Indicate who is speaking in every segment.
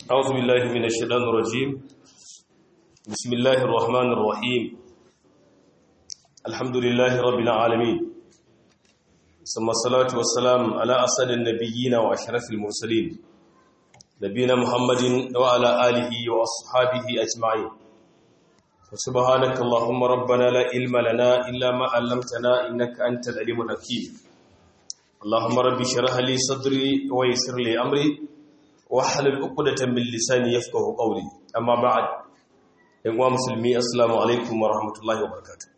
Speaker 1: أعوذ بالله من الشيطان الرجيم بسم الله الرحمن الرحيم الحمد لله رب العالمين ثم الصلاة والسلام على أسد النبيين وأشرف المرسلين نبينا محمد وعلى آله وأصحابه أجمعين وسبحانك اللهم ربنا لا علم لنا إلا ما علمتنا إنك أنت العليم الحكيم اللهم ربي اشرح لي صدري ويسر لي أمري wahalar ukudatan min lisani yafqahu qawli amma ba'd yan uwa musulmi assalamu alaikum wa rahmatullahi wa barakatuh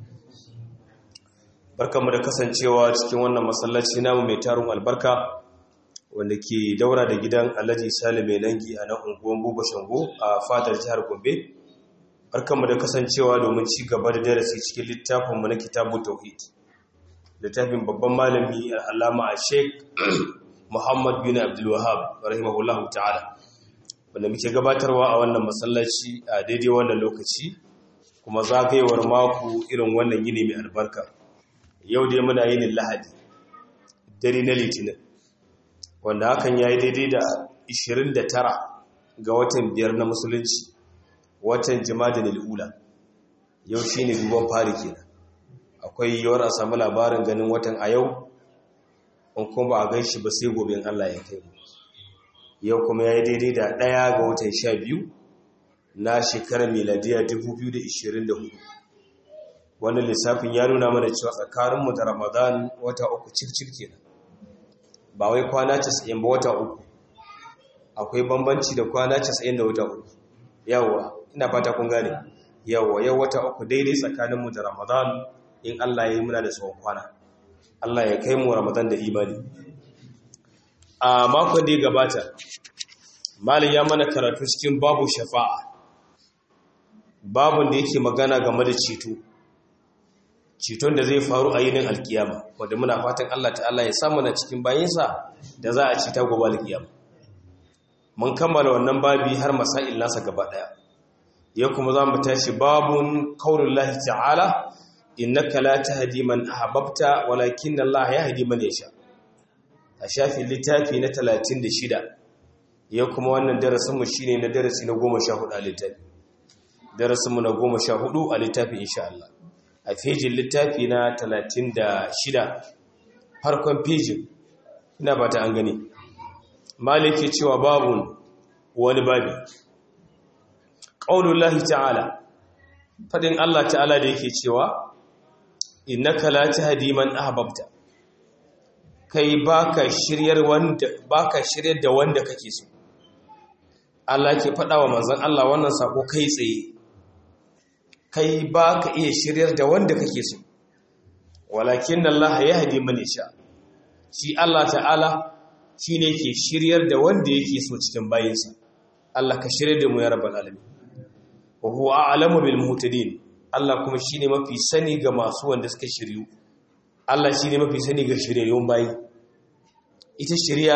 Speaker 1: barkamu da kasancewa cikin wannan masallaci namu mai tarun albarka wanda ke daura da gidan Alhaji Salim mai nangi a nan unguwar Buba Shango a fadar jihar Gombe barkamu da kasancewa domin ci gaba da darasi cikin littafin mu na Kitabu Tauhid littafin babban malami al-Allama Sheikh Muhammad bin Abdul Wahhab rahimahullahu ta'ala wanda muke gabatarwa a wannan masallaci a daidai wannan lokaci kuma zagayewar mako irin wannan yini mai albarka yau dai muna yin Lahadi dare na Litinin wanda hakan yayi daidai da 29 ga watan biyar na musulunci watan Jumadal ula yau shine duban fari kenan akwai yawar a samu labarin ganin watan a yau in kuma ba a gan shi ba sai gobe Allah ya kai mu yau kuma ya yi daidai da ɗaya ga watan sha biyu na shekarar miladiya 2024 wannan lissafin ya nuna mana cewa tsakaninmu da ramadan wata uku circir kenan ba wai kwana 90 ba wata uku akwai bambanci da kwana 90 da wata uku yawwa ina fata kun gane yawwa yau wata uku daidai tsakaninmu da ramadan in Allah ya yi muna da tsawon kwana Allah ya kai mu Ramadan da imani. A makon da ya gabata, Malin ya mana karatu cikin babu shafa'a, babun da yake magana game da ceto, ceton da zai faru a yinin alkiyama, wadda muna fatan Allah ta'ala ya samu na cikin bayansa da za a cita gobe alkiyama. Mun kammala wannan babi har masa'il nasa gaba ɗaya. Ya kuma za mu tashi babun kaunin lahi ta'ala innaka la tahdi man ahbabta walakin Allah yahdi man yasha a shafin littafi na 36 ya kuma wannan darasin mu shine na darasi na 14 a littafi darasin mu na 14 a littafi insha Allah a fejin littafi na 36 farkon fejin ina ba ta an gani maliki cewa babun wani babi qaulullahi ta'ala fadin Allah ta'ala da yake cewa innaka la tahdi man ahbabta kai baka shiryar wanda baka shiryar da wanda kake so Allah ke faɗa wa manzon Allah wannan sako kai tsaye kai baka iya shiryar da wanda kake so walakin Allah yahdi man yasha shi Allah ta'ala shine ke shiryar da wanda yake so cikin bayinsa Allah ka shiryar da mu ya rabbal alamin wa huwa a'lamu bil muhtadin Allah kuma shi ne mafi sani ga masu wanda suka shiryu Allah shi ne mafi sani ga shiryayyun bayi ita shirya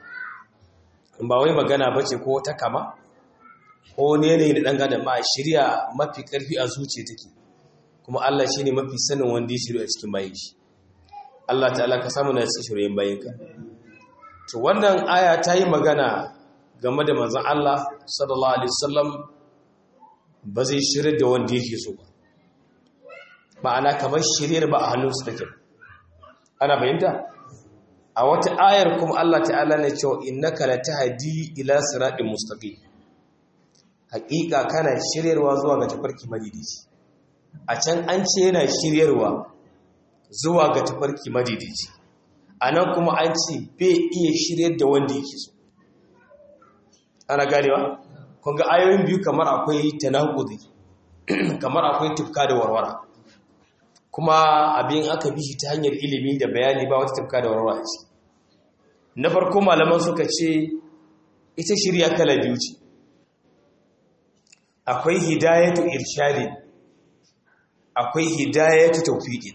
Speaker 1: ba wai magana ba ce ko ta kama ko ne yanayi da ɗanga da ma shirya mafi ƙarfi a zuciya take kuma Allah shi ne mafi sanin wanda ya shirya a cikin bayi shi Allah ta'ala ka samu na cikin shiryayyun bayinka to wannan aya ta yi magana game da manzon Allah sallallahu alaihi wasallam ba zai shirya da wanda yake so ba ma'ana kamar shiryar ba a hannunsu take ana bayanta a wata ayar kuma Allah ta'ala ne cewa innaka latahdi ila siratin mustaqim haƙiƙa kana shiryarwa zuwa ga tafarki madidici a can an ce yana shiryarwa zuwa ga tafarki madidici anan kuma an ce bai iya shiryar da wanda yake so ana ganewa kun ga ayoyin biyu kamar akwai tanakudi kamar akwai tufka da warwara kuma abin aka bi shi ta hanyar ilimi da bayani ba wata tafka da warwara ce na farko malaman suka ce ita shirya kala biyu ce akwai hidayatu irshadin akwai hidayatu tawfiqin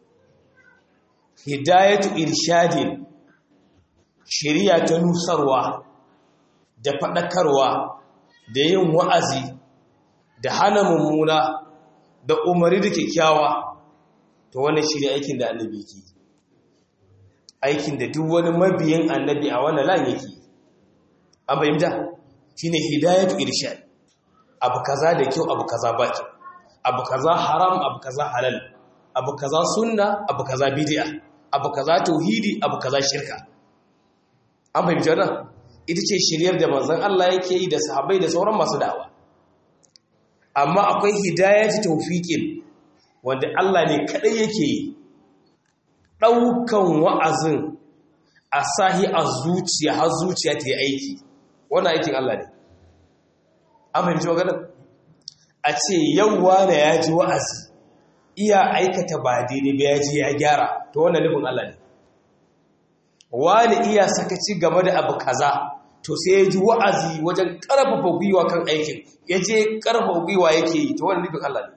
Speaker 1: hidayatu irshadin shiriya ta nusarwa da faɗakarwa da yin wa'azi da hana mummuna da umari da kyakkyawa to wannan shi ne aikin da annabi ke aikin da duk wani mabiyin annabi a wannan lan yake an fahimta shine hidayatu irshad abu kaza da kyau abu kaza ba kyau abu kaza haram abu kaza halal abu kaza sunna abu kaza bid'a abu kaza tauhidi abu kaza shirka an fahimci wannan ita ce shiryar da manzon Allah yake yi da sahabbai da sauran masu da'awa amma akwai hidayatu tawfiqin wanda Allah ne kadai yake yi daukan wa'azin a sahi a zuciya har zuciya ta yi aiki wannan aikin Allah ne an fahimci maganar a ce yauwa da ya ji wa'azi iya aikata ba daidai ba ya ji ya gyara to wannan nufin Allah ne wani iya sakaci game da abu kaza to sai ya ji wa'azi wajen ƙarfafa gwiwa kan aikin ya je ƙarfafa gwiwa yake yi to wannan nufin Allah ne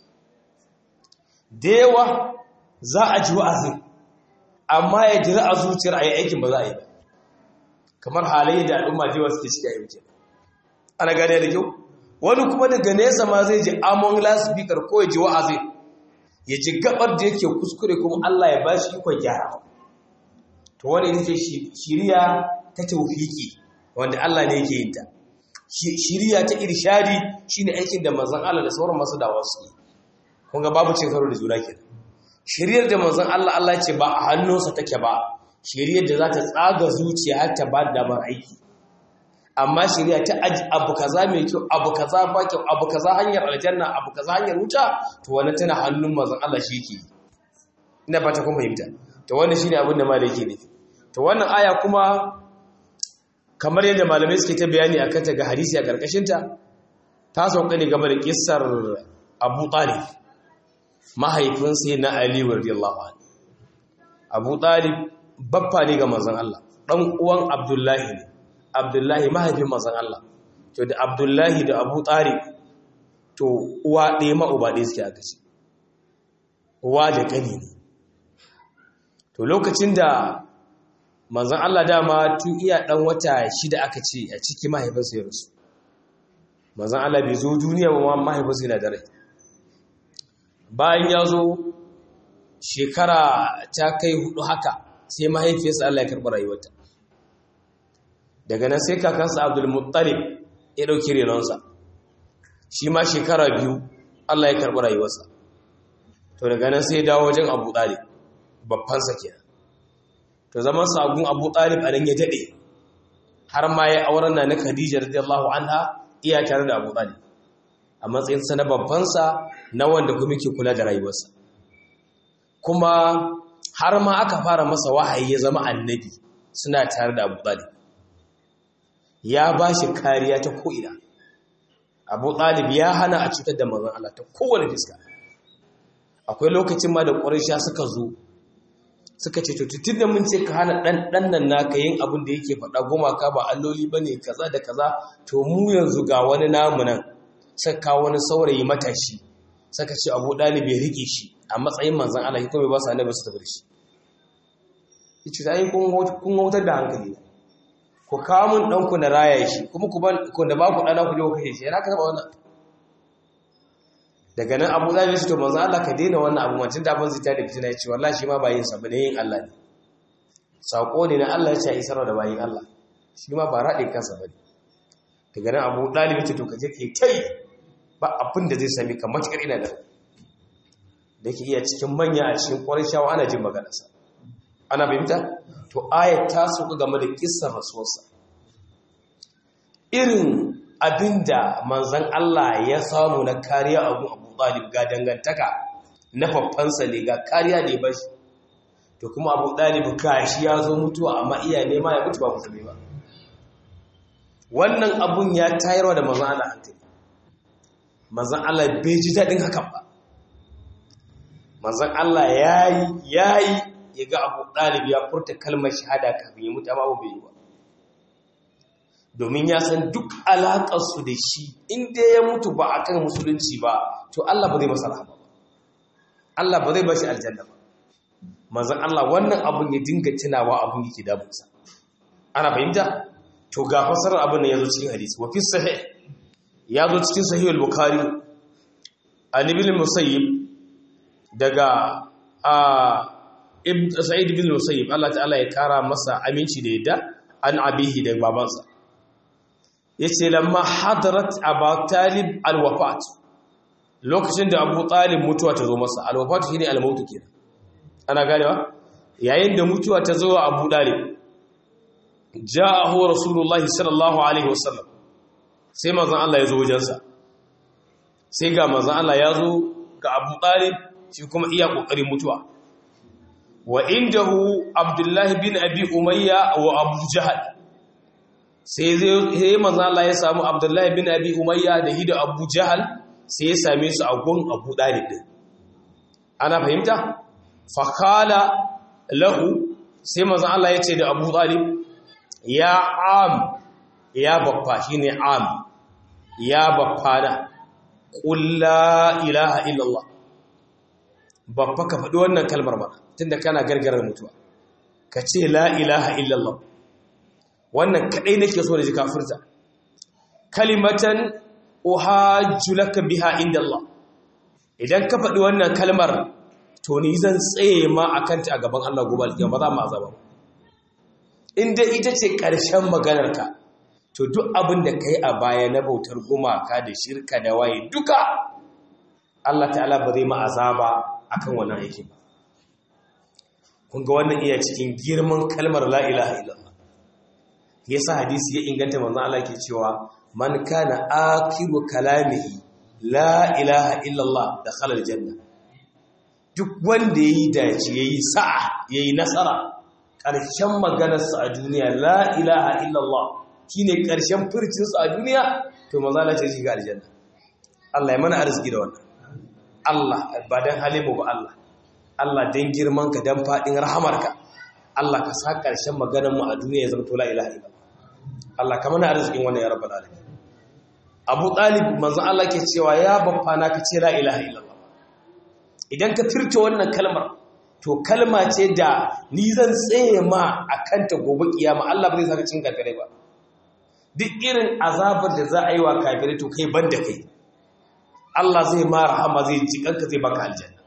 Speaker 1: da yawa za a ji wa'azin amma ya jira a zuciyar a yi aikin ba za a yi ba kamar halayen da al'umma jewa suke shiga yau ana gane da kyau wani kuma daga nesa ma zai ji amon lasfikar ko ya ji wa'azi ya ji gabar da yake kuskure kuma Allah ya ba shi ikon gyara to wani ita ce shiriya ta taufiki wanda Allah ne yake yin ta shiriya ta irshadi shine aikin da manzon Allah da sauran masu dawa su yi kun ga babu cin karo da juna kenan shiriyar da manzon Allah Allah ce ba a hannunsa take ba shiriyar da za ta tsaga zuciya har ta ba da damar aiki amma shari'a ta aji abu kaza mai kyau abu kaza ba kyau abu kaza hanyar aljanna abu kaza hanyar wuta to wannan tana hannun manzon Allah shi yake ina fata kun fahimta to wannan shine abin da malai yake nufi to wannan aya kuma kamar yadda malamai suke ta bayani akan ta ga hadisi a karkashin ta ta sauka ne game da kissar Abu Talib mahaifin sai na Ali radiyallahu anhu Abu Talib baffa ne ga manzon Allah dan uwan Abdullahi ne abdullahi mahaifin mazan Allah to da abdullahi da abu tsari to uwa ɗaya ma'uba ɗaya suke aka ce uwa da ƙani ne to lokacin da manzan Allah dama tun iya ɗan wata shida aka ce a ciki mahaifinsa ya rasu manzan Allah bai zo duniya ba mahaifinsa yana da rai bayan ya zo shekara ta kai hudu haka sai mahaifiyarsa Allah ya karɓi rayuwarta daga nan sai kakansa abdulmuttalib ya ɗauki renonsa shi ma shekara biyu allah ya karɓi rayuwarsa to daga nan sai dawo wajen abu ɗalib babbansa kenan to zaman sagun abu ɗalib a nan ya daɗe har ma ya auren na na khadija radiyallahu anha iya tare da abu ɗalib a matsayinsa na babbansa na wanda kuma ke kula da rayuwarsa kuma har ma aka fara masa wahayi ya zama annabi suna tare da abu ɗalib ya ba shi kariya ta ko'ina abu ɗalib ya hana a cutar da manzan Allah ta kowane fiska akwai lokacin ma da ƙwarisha suka zo suka ce tutun da mun ce ka hana ɗan nan naka yin abin da yake faɗa goma ka ba alloli ba ne kaza da kaza to mu yanzu ga wani namu nan saka wani saurayi matashi saka ce abu ɗalib ya riƙe shi a matsayin manzan Allah ya kuma ba su annabi su tafi da shi ya ce ta yi kun wautar da hankali ku kawo mun ɗanku na raya shi kuma ku da ba ku ɗana ku je ku kashe shi yana ka taɓa wannan daga nan abu zafi su to manzo Allah ka daina wannan abu wancan da abin zita da fitina ya ce wallahi shi ma bayin sa bane yin Allah ne sako ne na Allah ya ce isarwa da bayin Allah shi ma ba raɗe kansa bane daga nan abu ɗalibi ce to ka je kai tai ba abin da zai sami ka matukar ina da da ke iya cikin manya a cikin ƙwarin shawa ana jin maganarsa ana fahimta to ayat ta sauka game da kissar rasuwarsa irin abinda manzon Allah ya samu na kariya abu Abu Talib ga dangantaka na faffansa ne ga kariya ne ba shi to kuma Abu Talib kashi ya zo mutuwa amma iya nema ya mutu ba musulmi ba wannan abun ya tayarwa da manzon Allah hankali manzon Allah bai ji daɗin hakan ba manzon Allah yayi yayi ya ga abu ɗalib ya furta kalmar shahada kafin ya mutu amma bai yi ba domin ya san duk alaƙarsu da shi inda ya mutu ba a kan musulunci ba to Allah ba zai masa rahama ba Allah ba zai ba shi aljanna ba manzan Allah wannan abun ya dinga tunawa abun yake damunsa ana fahimta to ga fasarar abin da ya zo cikin hadisi wa fi sahih ya zo cikin sahih al-bukhari an ibn musayyib daga a sa'id bin musayyib Allah ta'ala ya kara masa aminci da yadda an abihi da babansa yace lamma hadarat abu talib alwafat lokacin da abu talib mutuwa ta zo masa alwafat shine almautu kenan ana ganewa yayin da mutuwa ta zo wa abu talib ja'ahu rasulullahi sallallahu alaihi wasallam sai manzon Allah ya zo wajensa sai ga manzon Allah ya zo ga abu talib shi kuma iya kokarin mutuwa wa indahu abdullahi bin abi umayya wa abu jahal sai zai manzo Allah ya samu abdullahi bin abi umayya da hida abu jahal sai ya same su a gun abu dalib din ana fahimta fa qala lahu sai manzo Allah ya ce da abu dalib ya am ya baffa shine am ya baffa da qul la ilaha illallah baffa ka faɗi wannan kalmar ba tunda kana gargarar mutuwa ka ce la ilaha illallah wannan kadai nake so da ji kafirta kalimatan uhajju laka biha inda Allah idan ka faɗi wannan kalmar to ni zan tsaye ma akan ta a gaban Allah gobe alƙiyama ba za mu azaba in dai ita ce ƙarshen maganarka to duk abin da kai a baya na bautar gumaka da shirka da waye duka Allah ta'ala ba zai ma azaba akan wannan aikin ba kun ga wannan iya cikin girman kalmar la ilaha illallah yasa hadisi ya inganta manzon Allah ke cewa man kana akiru kalamihi la ilaha illallah dakhala aljanna duk wanda yayi dace yayi sa'a yayi nasara karshen maganar sa a duniya la ilaha illallah shine karshen furcin sa a duniya to manzon Allah ya shiga aljanna Allah ya mana arziki da wannan Allah ba dan halimu ba Allah Allah don girmanka don faɗin rahamarka Allah ka sa ƙarshen maganarmu a duniya ya zama tola ilaha ila Allah ka mana arzikin wannan ya rabbal alamin Abu Talib manzon Allah ke cewa ya babba na ka ce la ilaha illallah idan ka firce wannan kalmar to kalma ce da ni zan tsaye ma akan ta gobe kiyama Allah ba zai saka cin kafirai ba duk irin azabar da za a yi wa kafirai to kai banda kai Allah zai ma rahama zai ji kanka zai baka aljanna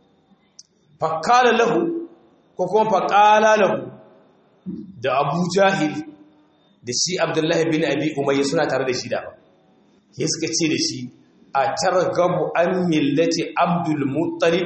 Speaker 1: faƙala lahu ko kuma faƙala lahu da abu jahil da shi abdullahi bin abi umayya suna tare da shi da ba ya suka ce da shi a targabu an millati abdul muttalib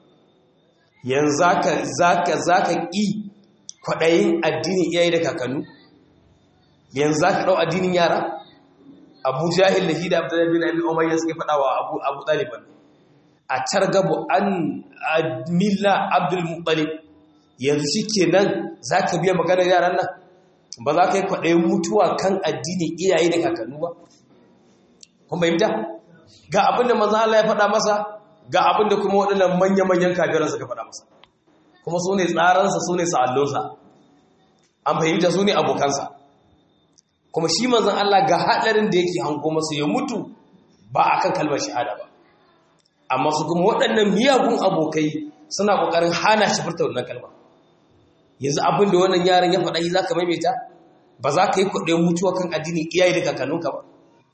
Speaker 1: yanzu zaka zaka zaka ƙi kwaɗayin addinin iyaye da kakannu yanzu zaka ɗau addinin yara abu jahil da shi da abdullahi bin abi umayya suka faɗa wa abu abu ɗaliban a targabu an milla abdul muttalib yanzu shikenan zaka biya maganar yaran nan ba za ka yi kwaɗayin mutuwa kan addinin iyaye da kakannu ba kun bayyanta ga abin da manzo Allah ya faɗa masa ga abin da kuma waɗannan manya-manyan kafiran suka faɗa masa kuma su ne tsaransa su ne sa'allonsa an fahimta su ne abokansa kuma shi manzon Allah ga haɗarin da yake hango masa ya mutu ba a kan kalmar shahada ba amma su kuma waɗannan miyagun abokai suna ƙoƙarin hana shi furta wannan kalma yanzu abin da wannan yaran ya faɗa yi za ka maimaita ba za ka yi kwaɗayin mutuwa kan addinin iyaye da kakannunka ba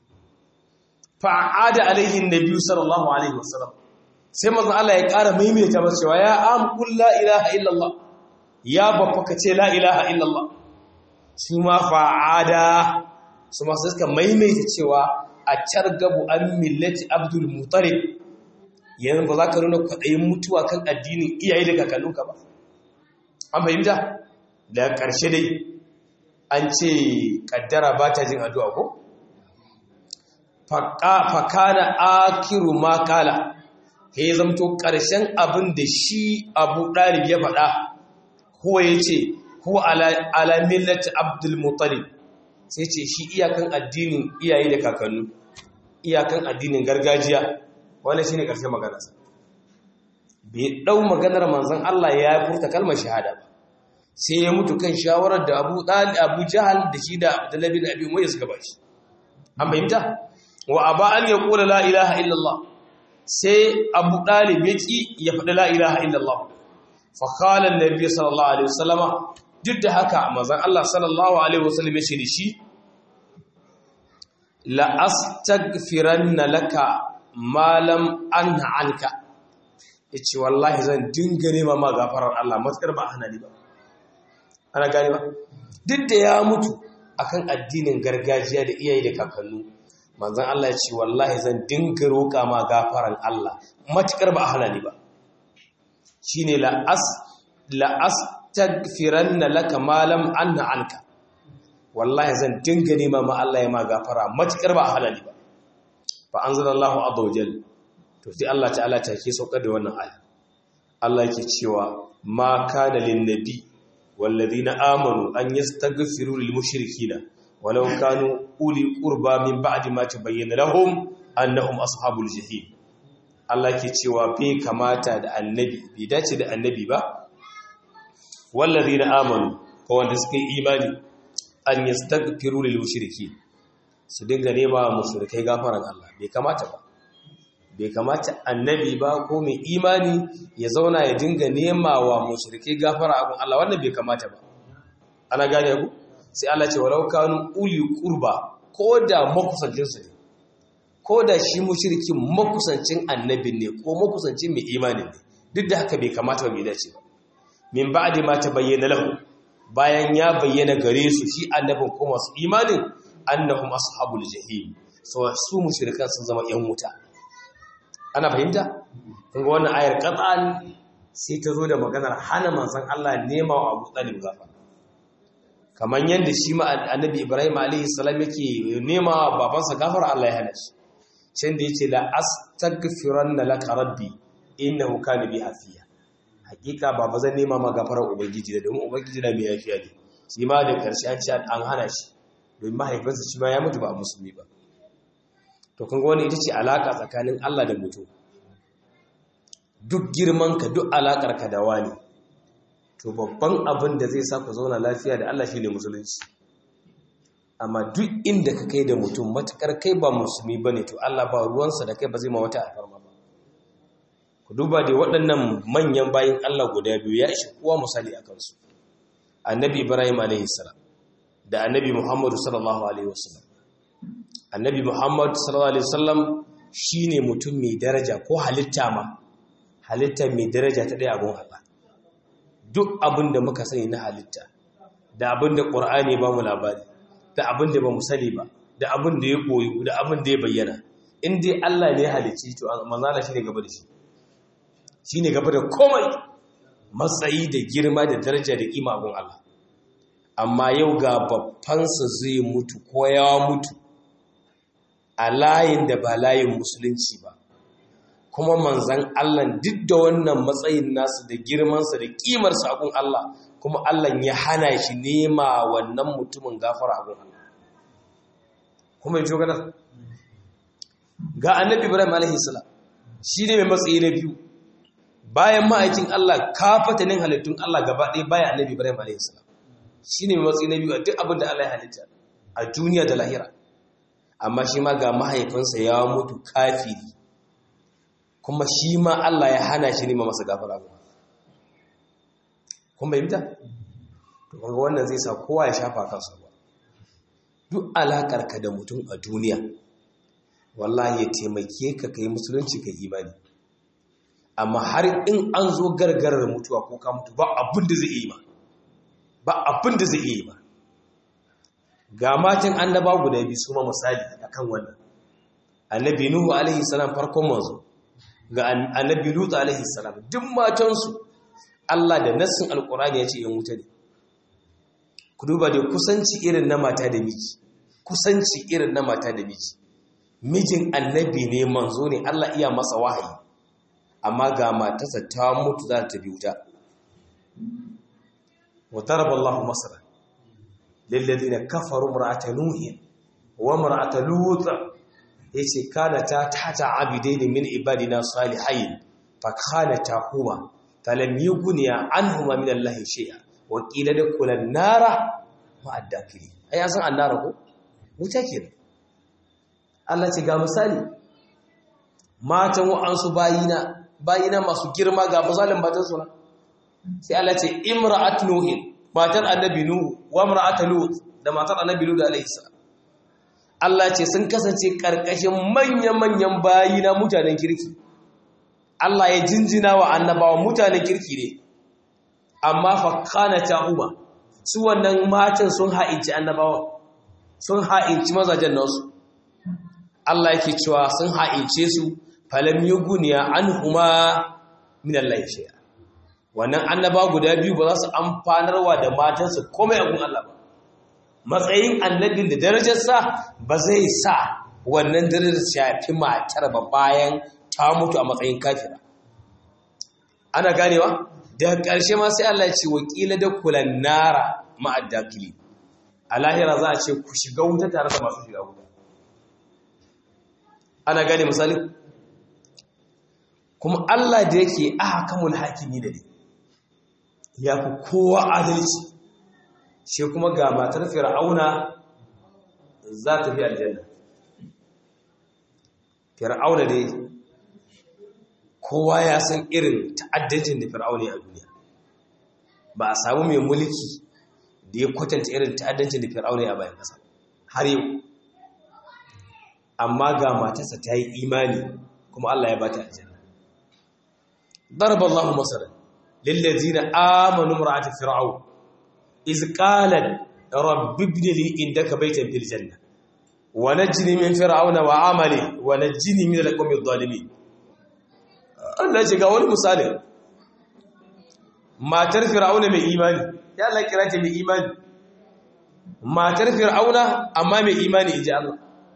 Speaker 1: fa'ada alaihin nabi sallallahu alaihi wasallam sai manzon Allah ya ƙara maimaita masa cewa ya am qul la ilaha illallah ya babba ka ce la ilaha illallah su ma fa'ada su ma suka maimaita cewa a targabu an millati abdul mutalib yanzu ba za ka nuna kwaɗayin mutuwa kan addinin iyaye da kakannunka ba an fahimta da ƙarshe dai an ce ƙaddara ba ta jin addu'a ko fakana akiru makala ya zamto ƙarshen abin da shi abu ɗalib ya faɗa kuwa ya ce kuwa alamillati abdulmutalib sai ce shi iyakan addinin iyaye da kakannu iyakan addinin gargajiya wani shi ne ƙarshen maganarsa bai ɗau maganar manzan Allah ya furta kalmar shahada ba sai ya mutu kan shawarar da abu abu jahal da shi da abdullahi bin abi umayya suka bashi an fahimta wa aba an ya kula la ilaha illallah sai abu dalib ya ki ya faɗi la ilaha illallah fa qala annabi sallallahu alaihi wasallama duk da haka manzon Allah sallallahu alaihi wasallam ya ce da shi la astaghfiranna laka ma lam anha anka yace wallahi zan dinga nema ma gafarar Allah matsar ba hana ni ba ana gani ba duk da ya mutu akan addinin gargajiya da iyaye da kakannu manzon Allah ya ce wallahi zan dinga roƙa ma gafaran Allah matukar ba a hana ni ba shine la as la astaghfiranna laka ma lam anna anka wallahi zan dinga nema ma Allah ya ma gafara matukar ba a hana ni ba fa anzalallahu azza wajal to sai Allah ta'ala ta ke saukar da wannan aya Allah yake cewa ma kana lin nabi والذين آمنوا أن يستغفروا للمشركين ولو كانوا أولي قربى من بعد ما تبين لهم أنهم أصحاب الجحيم Allah ke cewa bai kamata da annabi bai dace da annabi ba wallazina amanu ko wanda suka yi imani an yastaghfiru lil mushriki su dinga nema mushrikai gafaran Allah bai kamata ba bai kamata annabi ba ko mai imani ya zauna ya dinga nema wa mushrikai gafara abin Allah wannan bai kamata ba ana gane ku sai Allah ce walau kanu uli qurba ko da makusancin su ne ko da shi mushrikin makusancin annabin ne ko makusancin mai imani ne duk da haka bai kamata ba bai dace ba min ba'di ma tabayyana lahu bayan ya bayyana gare su shi annabin ko masu imanin annahum ashabul jahim so su mushrikan sun zama yan wuta ana fahimta kun ga wannan ayar qat'an sai ta zo da maganar hana manzon Allah nema wa Abu Talib gafara kamar yanda shi ma annabi Ibrahim alaihi salam yake nema wa babansa gafara Allah ya hana shi can da yace la astaghfiranna laka rabbi innahu kana bi hafiya hakika baba zan nema ma gafarar ubangiji da domin ubangiji na mai yafiya ne shi ma da karshe an ce an hana shi domin mahaifinsa shi ma ya mutu ba a musulmi ba to kun ga wani ita ce alaka tsakanin Allah da mutum duk girman ka duk alakar ka da wani to babban abin da zai sa ku zauna lafiya da Allah shine musulunci amma duk inda ka kai da mutum matukar kai ba musulmi bane to Allah ba ruwansa da kai ba zai ma wata alfarma ba ku duba da waɗannan manyan bayin Allah guda biyu ya ishi kowa misali a kansu annabi Ibrahim alaihi salam da annabi Muhammadu sallallahu alaihi wasallam annabi Muhammad sallallahu alaihi wasallam shine mutum mai daraja ko halitta ma halitta mai daraja ta daya abun Allah duk abin da muka sani na halitta da abin da Qur'ani ba mu labari da abin da ba mu sani ba da abin da ya koyi da abin da ya bayyana in dai Allah ne ya halicci to manzala shine gaba da shi shine gaba da komai matsayi da girma da daraja da kima abun Allah amma yau ga babbansa zai mutu ko ya mutu a layin da ba layin musulunci ba kuma manzan Allah duk da wannan matsayin nasu da girmansa da kimarsa abun Allah kuma Allah ya hana shi nema wannan mutumin gafara abun Allah kuma yi shugana ga annabi ibrahim alaihi salam shi ne mai matsayi na biyu bayan ma'aikin Allah kafatanin halittun Allah gaba ɗaya bayan annabi ibrahim alaihi salam shi ne mai matsayi na biyu a duk abin da Allah ya halitta a duniya da lahira amma shi ma ga mahaifinsa ya mutu kafiri kuma shi ma Allah ya hana shi nema masa gafara ba kuma yi ta? to kaga wannan zai sa kowa ya shafa kansa ba duk alakar ka da mutum a duniya wallahi ya taimake ka kai musulunci kai imani amma har in an zo gargarar mutuwa ko ka mutu ba abin da zai yi ma ba abin da zai yi ma ga matan annaba guda biyu su ma misali akan wannan annabi nuhu alaihi salam farkon manzo ga annabi lutu alaihi salam duk matansu Allah da nassin alkurani ya ce yan wuta ne ku duba da kusanci irin na mata da miji kusanci irin na mata da miji mijin annabi ne manzo ne Allah iya masa wahayi amma ga matarsa ta mutu za ta bi wuta wa daraba Allahu masala lil ladina kafaru imra'ata nuhin wa imra'ata lut yace kana ta tata abidaini min ibadina salihain fa kana ta huma falam yughniya anhuma min Allah shay'a wa qila dakulan nara ma'addakili ai san annara ko wuta kenan Allah ce ga misali matan wa'ansu bayina bayina masu girma ga misalin matan su sai Allah ce imra'at nuhin matar annabi nuhu wa imra'at lut da matar annabi lut alayhi salam Allah ce sun kasance karkashin manya-manyan bayina mutanen kirki Allah ya jinjina wa annabawa mutanen kirki ne amma fa kana ta'uba su wannan matan sun haici annabawa sun ha'inci mazajen nasu Allah yake cewa sun ha'ince su falam yuguniya anhuma min Allah shay'a wannan annaba guda biyu ba za su amfanarwa da matansu komai a gun Allah ba matsayin annabin da darajarsa ba zai sa wannan darajar shafi matar ba bayan ta mutu a matsayin kafira ana ganewa daga ƙarshe ma sai Allah ya ce wakila da kulan nara ma'addakili a lahira za a ce ku shiga wuta tare da masu shiga wuta ana gane misali kuma Allah da yake ahkamul hakimi da ne ya fi kowa adalci shi kuma ga matar fir'auna za ta fi aljanna fir'auna dai kowa ya san irin ta'addancin da fir'auna ya a duniya ba a samu mai mulki da ya kwatanta irin ta'addancin da fir'auna ya bayan ƙasa har yau amma ga matarsa ta yi imani kuma Allah ya ba ta aljanna ضرب الله مثلا للذين آمنوا امرأة فرعون إذ قالت رب ابن لي عندك بيتا في الجنة ونجني من فرعون وعمله ونجني من القوم الظالمين Allah shiga wani misali matar fir'auna mai imani ya Allah kira ta mai imani matar fir'auna amma mai imani inji Allah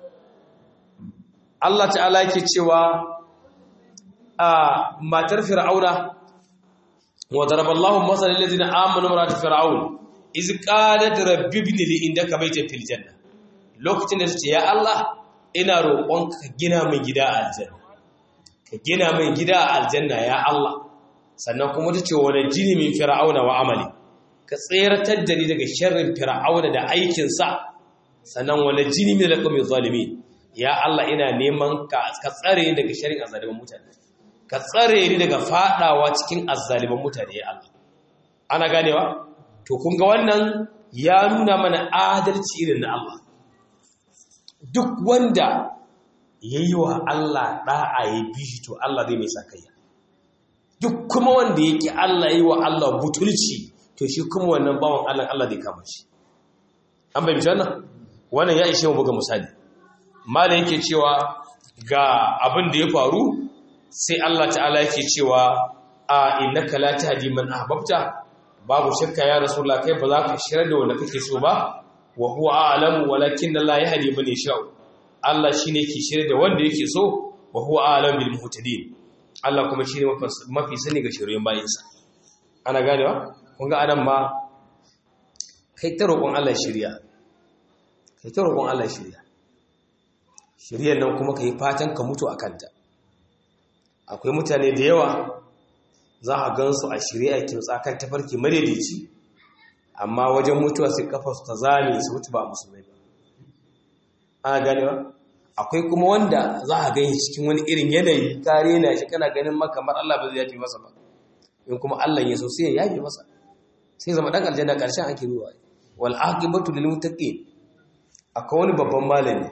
Speaker 1: Allah ta'ala yake cewa a matar fir'auna wa daraballahu masalan allazina amanu marat fir'aun iz qalat rabbi ibn li indaka baytan fil janna lokacin da tace ya Allah ina roƙonka ka gina min gida a aljanna ka gina min gida a aljanna ya Allah sannan kuma tace wa najini min fir'auna wa amali ka tseratar da ni daga sharrin fir'auna da aikin sa sannan wa najini min alqawmi zalimin ya Allah ina neman ka tsare ni daga sharrin azaliman mutane ka tsare ni daga fadawa cikin azzaliman mutane ya Allah ana ganewa to kun ga wannan ya nuna mana adalci irin na Allah duk wanda yayi wa Allah da'a ya bi shi to Allah zai mai sakayya duk kuma wanda yake Allah yayi wa Allah butulci to shi kuma wannan bawan Allah Allah zai kama shi an bai wannan wannan ya ishe mu buga misali malai yake cewa ga abin da ya faru sai Allah ta'ala yake cewa a innaka la tahdi man ahbabta babu shakka ya rasulullah kai ba za ka shirar da wanda kake so ba wa huwa a'lamu walakin la yahdi man yasha Allah shine yake shirar da wanda yake so wa huwa a'lamu bil muhtadin Allah kuma shine mafi sani ga shiryen bayinsa ana ganewa kun ga adam ma kai ta roƙon Allah shirya kai ta roƙon Allah shirya shiryan nan kuma kai fatan ka mutu akan ta akwai mutane da yawa za a gansu a shirye a kimtsa kan tafarki madaidaici amma wajen mutuwa sai kafarsu ta zame su mutu ba musulmai ba ana ganewa akwai kuma wanda za a gani cikin wani irin yanayi kare na shi kana ganin maka kamar Allah ba zai yafe masa ba in kuma Allah ya so sai ya yafe masa sai zama dan aljanna karshen ake ruwa wal aqibatu lil muttaqin akwai wani babban malami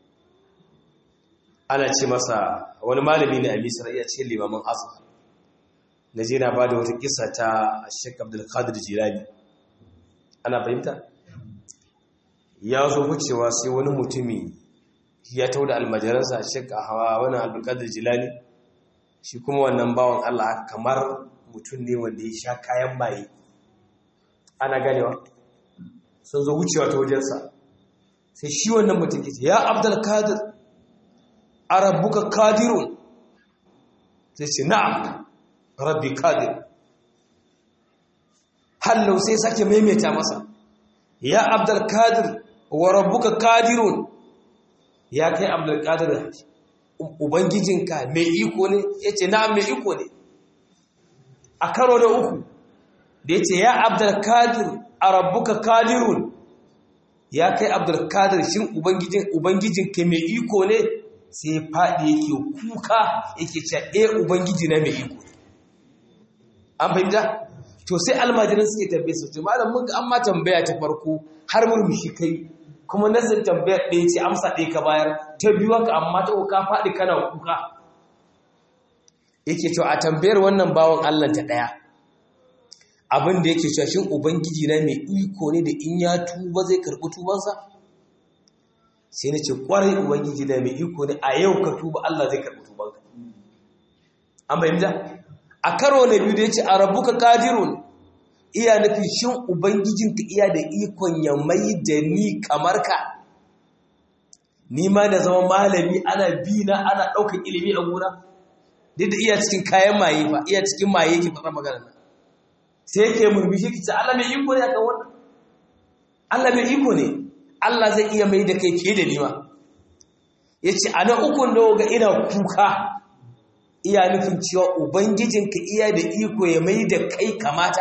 Speaker 1: ana ce masa wani malami ne a misra iya ce limamin azhar na je na ba da wata kisa ta sheik abdulkadir jilani ana fahimta ya zo wucewa sai wani mutumi ya tau da almajiransa sheik a hawa wani abdulkadir jilani shi kuma wannan bawan allah kamar mutum ne wanda ya sha kayan maye ana ganewa sun zo wucewa ta wajensa sai shi wannan mutum ke ce ya abdulkadir a rabbuka kadirun sai ce na'am rabbi kadir hallau sai sake maimaita masa ya abdul kadir wa rabbuka kadirun ya kai abdul kadir ubangijinka mai iko ne yace na'am mai iko ne a karo da uku da yace ya abdul kadir a rabbuka kadirun ya kai abdul kadir shin ubangijin ubangijinka mai iko ne sai faɗi yake kuka yake cewa eh ubangiji na mai iko an fahimta to sai almajirin suke tambaye su to malam mun ga an ma tambaya ta farko har murmushi kai kuma nasin tambayar ɗaya ce amsa ɗaya ka bayar ta biyu ka amma ta ka faɗi kana kuka yake cewa a tambayar wannan bawan Allah ta ɗaya abin da yake cewa shin ubangiji na mai iko ne da in ya tuba zai karɓi tubansa sai na ce kwarai ubangiji da mai iko ne a yau ka tuba Allah zai karɓi tubanka an bayyana a karo na biyu da ya ce a rabuka kadirun iya nufi shin ubangijinka iya da ikon ya mai da ni kamar ka ni ma da zama malami ana bi na ana ɗaukar ilimi a gona duk da iya cikin kayan maye fa iya cikin maye ke faɗa magana nan sai yake murmushi ki ce Allah mai iko ne akan wannan Allah mai iko ne Allah zai iya mai da kai ke da nima yace ana ukun da ga ina kuka iya nufin cewa ubangijinka iya da iko ya mai da kai kamata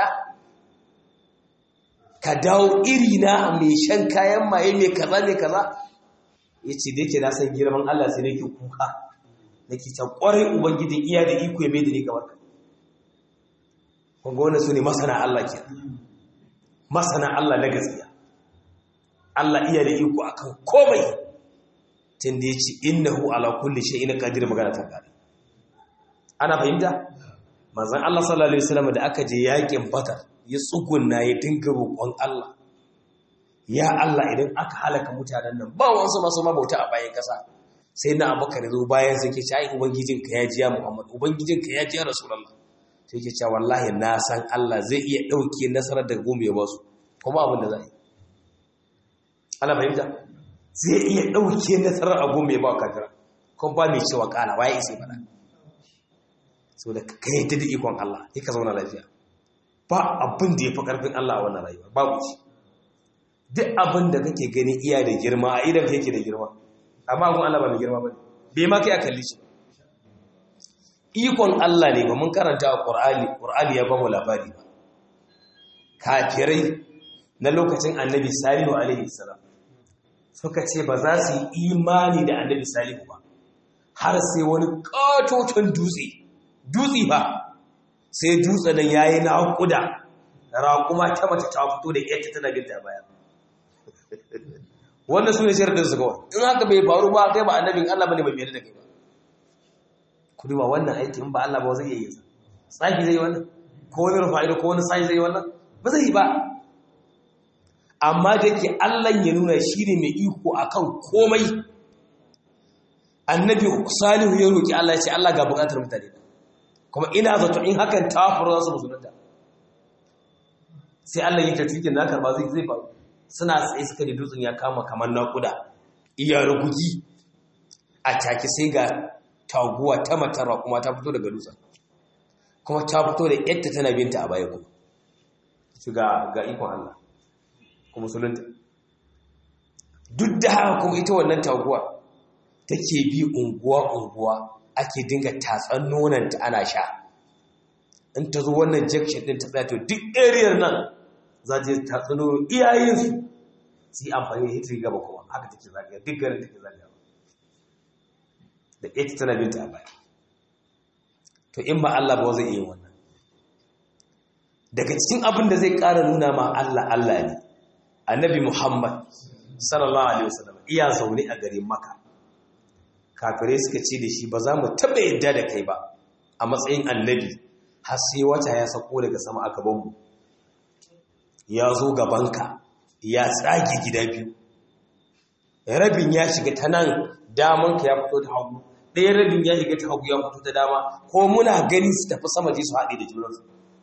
Speaker 1: ka dawo iri na mai shan kayan maye mai kaza mai kaza yace da yake na san girman Allah sai nake kuka nake ta kwarai ubangijin iya da iko ya mai da ni kamar ka kunga wannan su ne masana Allah ke masana Allah na gaskiya Allah iya da iko akan komai tun da ya ce innahu ala kulli shay'in qadir magana ta kare ana fahimta manzon Allah sallallahu alaihi wasallam da aka je yakin Badar ya tsugunna ya dinga roƙon Allah ya Allah idan aka halaka mutanen nan ba wansu masu mabauta a bayan kasa sai na Abubakar zo bayan sai ke ce ai ubangijinka ya ji ya Muhammad ubangijinka ya ji ya Rasulullah sai ke cewa wallahi na san Allah zai iya ɗauke nasarar daga goma ya ba su kuma abin da za yi ana fahimta zai iya ɗauke nasarar a goma ya ba kafira kuma ba mai cewa ƙala waye isa faɗa sau da ka yadda da ikon Allah ya ka zauna lafiya ba abin da ya fi ƙarfin Allah a wannan rayuwa babu shi duk abin da kake gani iya da girma a idan yake da girma amma abin Allah ba mai girma ba ne bai ma kai a kalli shi ikon Allah ne ba mun karanta a ƙur'ani ƙur'ani ya ba mu labari ba kafirai na lokacin annabi salihu alaihi salam suka ce ba za su yi imani da annabi salihu ba har sai wani ƙatoton dutse dutse ba sai dutse nan ya yi naƙuda raƙuma ta mace ta fito da yadda tana binta baya wannan su ne shirin su kawai in haka bai faru ba kai ba annabin Allah bane bai mai da kai ba ku duba wannan aiki in ba Allah ba zai yi tsaki zai yi wannan ko wani rufa'ido ko wani sai zai yi wannan ba zai yi ba amma da yake Allah ya nuna shi ne mai iko akan komai annabi salihu ya roki Allah ya ce Allah ga bukatar mutane kuma ina zato in hakan ta faru za su musulunta sai Allah ya tafi na karba zai zai faru suna tsaye suka da dutsen ya kama kamar naƙuda iya rugugi a take sai ga taguwa ta matara kuma ta fito daga dutsen kuma ta fito da yadda tana binta a baya kuma su ga ga ikon Allah kuma musulunta duk da haka kuma ita wannan taguwa take bi unguwa-unguwa ake dinga tatsan nonanta ana sha in ta zo wannan jakshin din ta tsaya to duk ariyar nan za ta tatsan nono iyayensu su yi amfani da hitri gaba kuma haka take zagaya duk garin take zagaya da ita tana binta a baya to in ba Allah ba zai iya wannan daga cikin abin da zai ƙara nuna ma Allah Allah ne annabi Muhammad sallallahu alaihi wasallam iya zaune a garin Makka kafirai suka ce da shi ba za mu taɓa yadda da kai ba a matsayin annabi har sai wata ya sako daga sama a gabanmu ya zo gabanka ya tsage gida biyu rabin ya shiga ta nan damanka ya fito ta hagu ɗaya rabin ya shiga ta hagu ya fito ta dama ko muna gani su tafi sama je su haɗe da junansu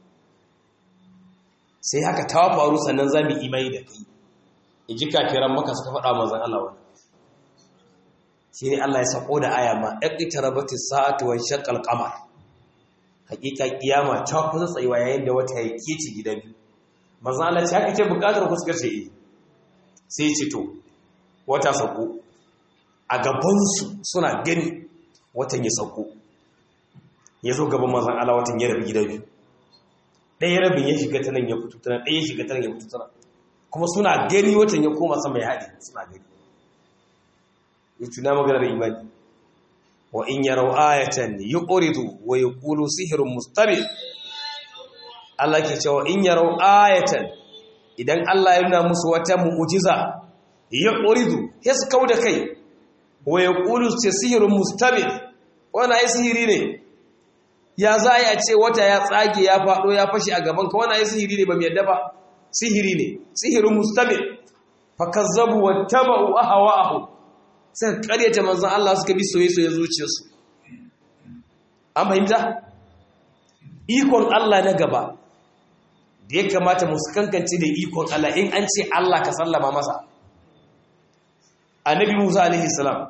Speaker 1: sai haka ta faru sannan za mu imai da kai in ji kafiran maka suka faɗa manzan Allah wani shi ne Allah ya sako da aya ma ɗaƙi rabati sa'atu wa shaqqal qamar hakika kiyama ta kusa tsayuwa yayin da wata ya kici gida biyu manzan Allah ce haka ke buƙatar ku suka ce eh sai ce to wata sako a gabansu suna gani watan ya sako ya zo gaban manzan Allah watan ya rabu gida biyu ɗaya rabin ya shiga ta nan ya fito ta nan ɗaya ya shiga ta nan ya fito ta nan kuma suna gani watan ya koma sama ya haɗe suna gani ya tuna maganar imani wa in yarau ayatan yuqridu wa yaqulu sihrun mustamir Allah ke cewa in yarau ayatan idan Allah ya nuna musu wata mu'jiza yuqridu ya su kauda kai wa yaqulu sihrun mustamir wannan ai sihiri ne ya za a ce wata ya tsage ya faɗo ya fashi a gaban ka wannan ai sihiri ne ba mai yadda ba sihiri ne sihirin mustamir fakazzabu wattaba'u ahwa'ahum suka karyata manzon Allah suka bi soyayya zuciyarsu an fahimta ikon Allah na gaba da ya kamata mu kankance da ikon Allah in an ce Allah ka sallama masa annabi Musa alaihi salam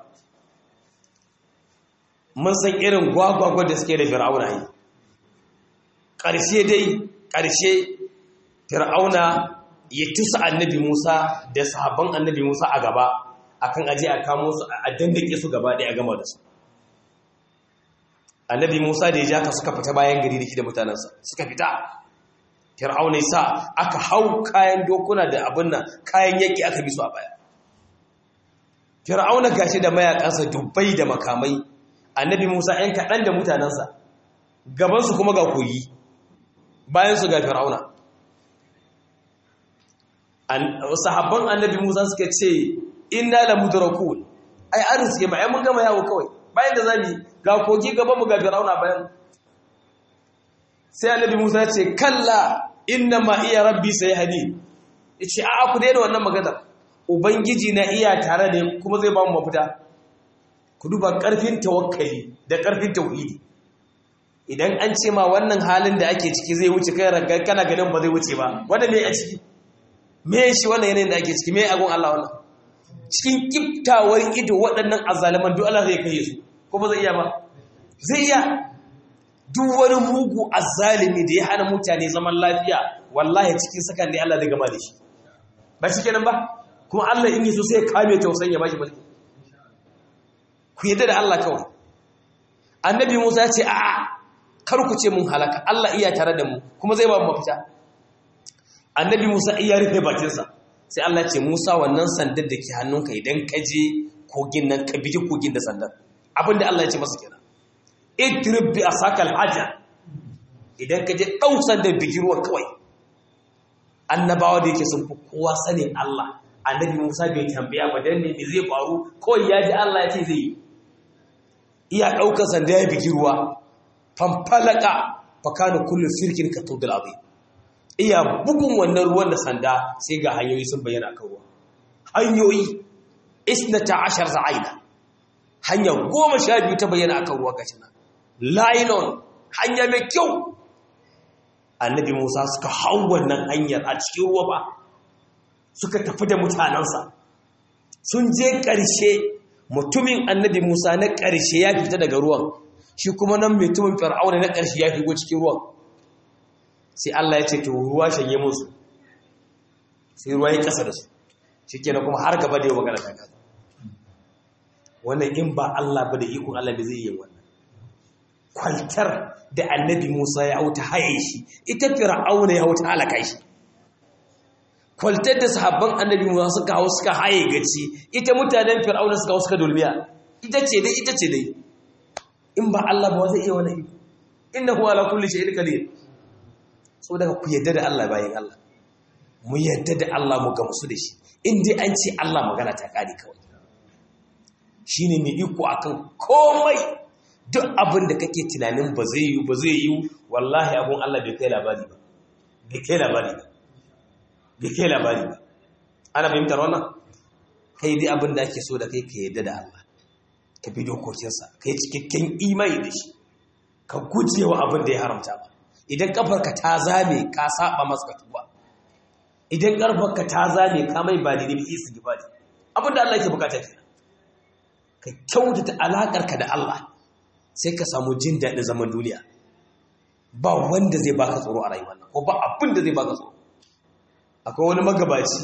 Speaker 1: mun san irin gwagwagwa da suke da fir'auna yi ƙarshe dai ƙarshe fir'auna ya tusa annabi Musa da sahabban annabi Musa a gaba akan aje a kamo su a dandake su gaba ɗaya a gama da su annabi Musa da ya ja ka suka fita bayan gari da shi da mutanensa suka fita fir'auna ya sa aka hau kayan dokuna da abin nan kayan yaƙi aka bi su a baya fir'auna gashi da mayakansa dubbai da makamai annabi Musa ‘yan kaɗan da mutanensa gabansu kuma ga kogi bayansu ga fir'auna sahabban annabi Musa suka ce inna la mudrakun ai an suke ma ai mun gama yawo kawai bayan da zamu ga kogi gaban mu ga fir'auna bayan sai annabi Musa ya ce kalla inna ma iya rabbi sayhadi yace a'a ku daina wannan magana ubangiji na iya tare da kuma zai ba mu mafita ku duba ƙarfin tawakkali da ƙarfin tauhidi idan an ce ma wannan halin da ake ciki zai wuce kai ranka kana ganin ba zai wuce ba wanda me a ciki me shi wannan yanayin da ake ciki me agon Allah wannan cikin kiftawar ido waɗannan azzaliman duk Allah zai kai su ko ba zai iya ba zai iya duk wani mugu azzalimi da ya hana mutane zaman lafiya wallahi cikin sakan ne Allah zai gama da shi ba shi kenan ba kuma Allah in yi so sai ya kame tausayin ya bashi mulki ku yadda da Allah kawai annabi Musa ya ce a kar ku ce mun halaka Allah iya tare da mu kuma zai ba mu mafita annabi Musa iya rufe bakinsa sai Allah ce Musa wannan sandar da ke hannunka idan ka je kogin nan ka biji kogin da sandar abinda Allah ya ce masa kenan idrib bi asakal haja idan ka je dau sandar bigi ruwa kawai annabawa da yake sun fi kowa sanin Allah annabi Musa bai tambaya ba dan ne me zai faru kawai ya ji Allah ya ce zai yi iya ɗaukar sanda ya bigi ruwa fanfalaka fakanu kullu firkin ka tudul azim iya bugun wannan ruwan da sanda sai ga hanyoyi sun bayyana kan ruwa hanyoyi isnata ashar za'aina hanya goma sha biyu ta bayyana akan ruwa gashi nan linon hanya mai kyau annabi musa suka hau wannan hanyar a cikin ruwa ba suka tafi da mutanensa sun je ƙarshe mutumin annabi Musa na ƙarshe ya fita daga ruwan shi kuma nan mutumin fir'auna na ƙarshe ya shigo cikin ruwan sai Allah ya ce to ruwa shanye musu sai ruwa ya ƙasa da su shikenan kuma har gaba da yau magana ta kaza wannan in ba Allah ba da ikon Allah da zai yi wannan kwaltar da annabi Musa ya hauta haye shi ita fir'auna ya hauta halaka shi kwaltar da sahabban annabi Musa suka hau suka haye gaci ita mutanen fir'auna suka hau suka dulmiya ita ce dai ita ce dai in ba Allah ba zai iya wani innahu ala kulli shay'in qadir saboda ku yadda da Allah bayan Allah mu yadda da Allah mu gamsu da shi in dai an ce Allah magana ta kare kawai shine mai iko akan komai duk abin da kake tunanin ba zai yi ba zai yi wallahi abun Allah bai kai labari ba bai kai labari ba bai kai labari ba ana fahimtar wannan kai dai abin da ake so da kai ka yadda da Allah ka bi dokokinsa ka yi cikakken imani da shi ka guje wa abin da ya haramta ba idan kafarka ta zame ka saba masa tuba idan karfarka ta zame ka mai ba daidai bi isi gibadi abin da Allah ke bukata kenan ka kyautata alakarka da Allah sai ka samu jin daɗin zaman duniya ba wanda zai baka tsoro a rayuwar nan ko ba abin da zai baka tsoro akwai wani magabaci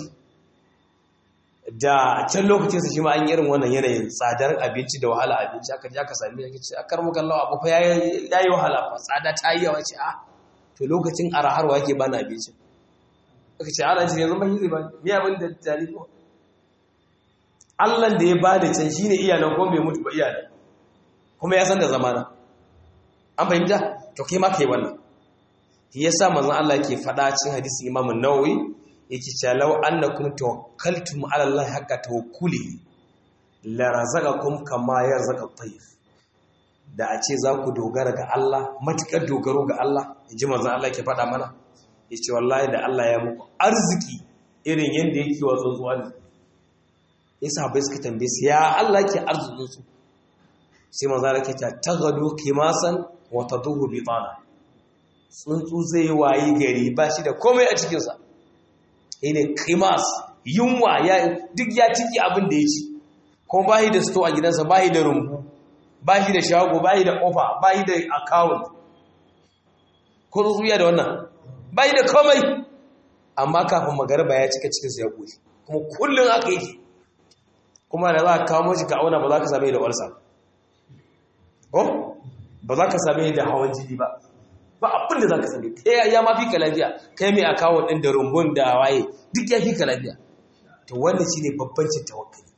Speaker 1: da can lokacin sa shi ma an yi irin wannan yanayin tsadar abinci da wahala abinci aka je aka sami yake ce akar muka lawa abu fa yayi wahala fa tsada ta yi yawa ce a to lokacin araharwa yake bani abinci aka ce ana ce yanzu ban yi zai bani me abin da tare ko Allah da ya bada can shine iyalan ko bai mutu ba iyalan kuma ya san da zamana an fahimta to kai ma kai wannan shi yasa manzon Allah yake faɗa cikin hadisin Imam An-Nawawi yake cewa law annakum tawakkaltum ala Allah haqqa tawakkuli la razaqakum kama yarzaqa at-tayr da a ce za ku dogara ga Allah matukar dogaro ga Allah inji manzon Allah yake faɗa mana yace wallahi da Allah ya muku arziki irin yanda yake wa tsuntsuwa ne yasa bai suka tambaye su ya Allah ke arzikin su sai manzo Allah ke ta tagadu kimasan wa taduhu bitana tsuntsu zai wayi gari ba shi da komai a cikin sa ne kimas yunwa ya duk ya ciki abin da ya ci kuma ba shi da sto a gidansa ba shi da rumbu ba shi da shago ba shi da kofa ba shi da account ko tsuntsu da wannan ba shi da komai amma kafin magarba ya cika cikinsa ya ƙoshi kuma kullum aka yi kuma da za ka kawo mashi ka auna ba za ka same da walsa ko ba za ka same da hawan jini ba ba abin da za ka same kai ya ma fi ka lafiya kai mai akawun ɗin da rumbun da waye duk ya fi ka lafiya to wannan shi ne babbancin tawakkali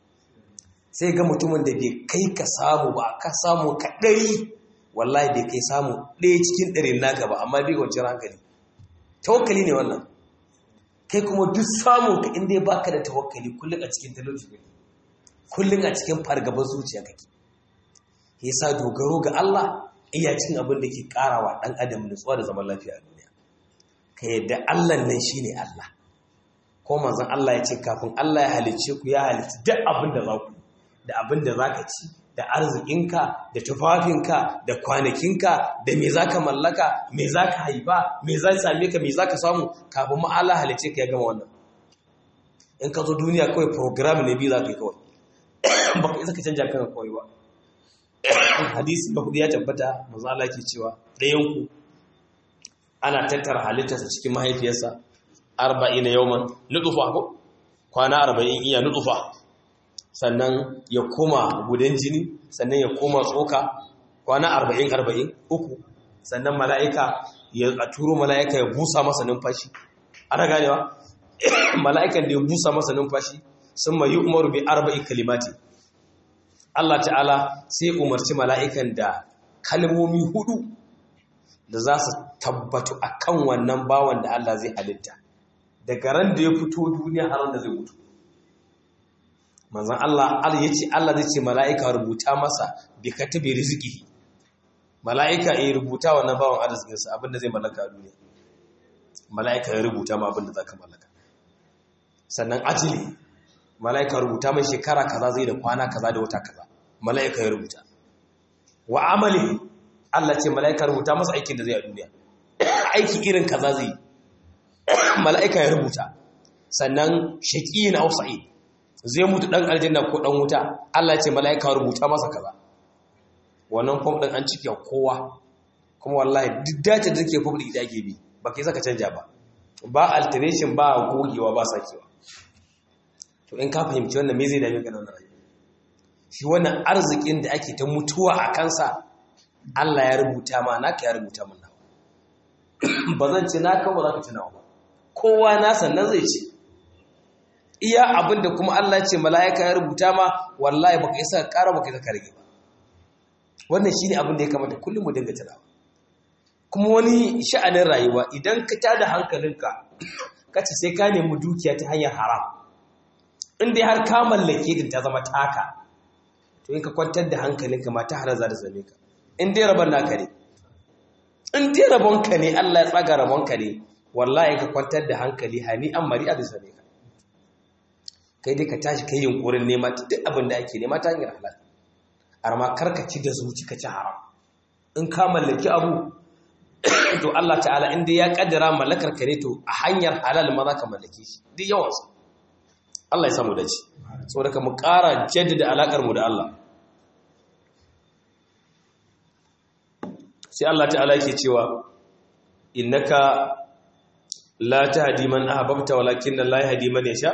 Speaker 1: sai ga mutumin da bai kai ka samu ba ka samu ka ɗari wallahi bai kai samu ɗaya cikin ɗarin naka ba amma bai kwanciyar hankali tawakkali ne wannan kai kuma duk samun ka inda ya baka da tawakkali kullum a cikin talauci kake kullum a cikin fargabar zuciya kake yasa dogaro ga Allah iya cin abin da ke karawa dan adam nutsuwa da zaman lafiya a duniya ka yadda Allah nan shine Allah ko manzon Allah ya ce kafin Allah ya halicce ku ya halicci duk abin da za ku da abin da zaka ci da arzikinka da tufafinka da kwanakinka da me za ka mallaka me za ka haifa me za same ka me za ka samu kafin ma'ala halice ka ya gama wannan in ka zo duniya kawai program ne biyu za ka yi kawai ba ka isa ka canja kan kawai ba hadisi ba hudu ya tabbata mazala ke cewa ɗayanku ana tattara halittarsa cikin mahaifiyarsa arba'in na yawman nutufa ko kwana arba'in iya nutufa sannan ya koma gudan jini sannan ya koma tsoka kwana arba'in arba'in uku sannan mala'ika ya turo mala'ika ya busa masa numfashi ana ganewa mala'ikan da ya busa masa numfashi sun mayi umaru bi arba'in kalimati Allah ta'ala sai umarci mala'ikan da kalmomi hudu da za su tabbatu a kan wannan bawan da Allah zai halitta daga ran da ya fito duniya har da zai mutu manzan Allah ya ce Allah zai ce mala'ika rubuta masa bi katabi riziki mala'ika ya rubuta wannan bawan arzikinsa abinda zai mallaka a duniya mala'ika ya rubuta ma abinda za ka mallaka sannan ajili mala'ika rubuta mai shekara kaza zai da kwana kaza da wata kaza mala'ika ya rubuta wa amali Allah ce mala'ika rubuta masa aikin da zai a duniya aiki irin kaza zai mala'ika ya rubuta sannan shaƙi na sa'id zai mutu ɗan aljanna ko ɗan wuta Allah ce mala'ika rubuta masa kaza wannan fom ɗin an cike kowa kuma wallahi duk dace da take fom ɗin ita ake bi ba kai saka canja ba ba alteration ba gogewa ba sakewa to in ka fahimci wannan me zai dame ka da wannan rayuwa shi wannan arzikin da ake ta mutuwa a kansa Allah ya rubuta ma naka ya rubuta min nawa ba zan ci naka ba za ka ci nawa ba kowa na sannan zai ci iya abinda kuma Allah ce mala'ika ya rubuta ma wallahi baka isa ka ƙara baka isa ka rage ba wannan shine abin da ya kamata kullum mu dinga tunawa kuma wani sha'anin rayuwa idan ka tada hankalinka kace sai ka nemi dukiya ta hanyar haram in dai har ka mallake din ta zama taka to in ka kwantar da hankalinka ma ta halar za ta same ka in dai rabon naka ne in dai rabon ka ne Allah ya tsaga rabon ka ne wallahi ka kwantar da hankali hani an mari a zai same ka kai dai ka tashi kai yunkurin nema duk abin da ake nema ta hanyar halal amma karkaci da zuci ka ci haram in ka mallaki abu to Allah ta'ala in dai ya kaddara mallakar ka ne to a hanyar halal ma za ka mallake shi duk yawansa Allah ya samu dace saboda ka mu ƙara jaddada alakar mu da Allah sai Allah ta'ala yake cewa innaka la tahdi man ahbabta walakin Allah yahdi man yasha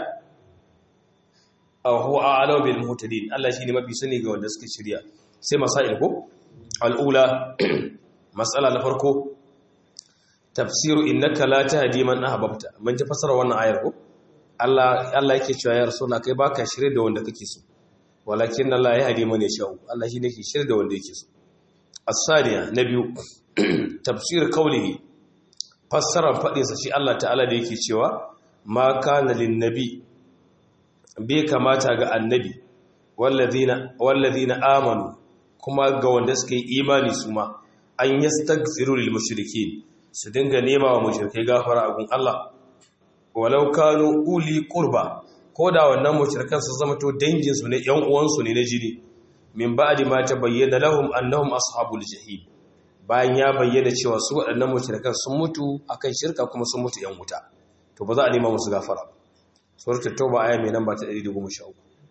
Speaker 1: aw huwa a'lamu bil muhtadin Allah shine mafi sani ga wanda suke shirya sai masail ko al'ula mas'ala na farko tafsiru innaka la tahdi man ahbabta mun ji fasara wannan ayar ko Allah Allah yake cewa ya rasulullah kai baka shirye da wanda kake so walakin Allah yahdi man yasha Allah shine ke shirye da wanda yake so as-saniya na biyu tafsir kaulihi fassara fadinsa shi Allah ta'ala da yake cewa ma kana lin nabi bai kamata ga annabi wallazina amanu kuma ga wanda suka yi imani su ma an yastaghfiru lil mushrikeen su dinga nema wa mushrikai gafara a gun Allah walau kanu uli qurba ko da wannan mushrikan su zama to dangin su ne yan uwansu ne na jini min ba'di ma tabayyana lahum annahum ashabul jahim bayan ya bayyana cewa su waɗannan mushrikan sun mutu akan shirka kuma sun mutu yan wuta to ba za a nema musu gafara suratul tauba aya mai namba ta 113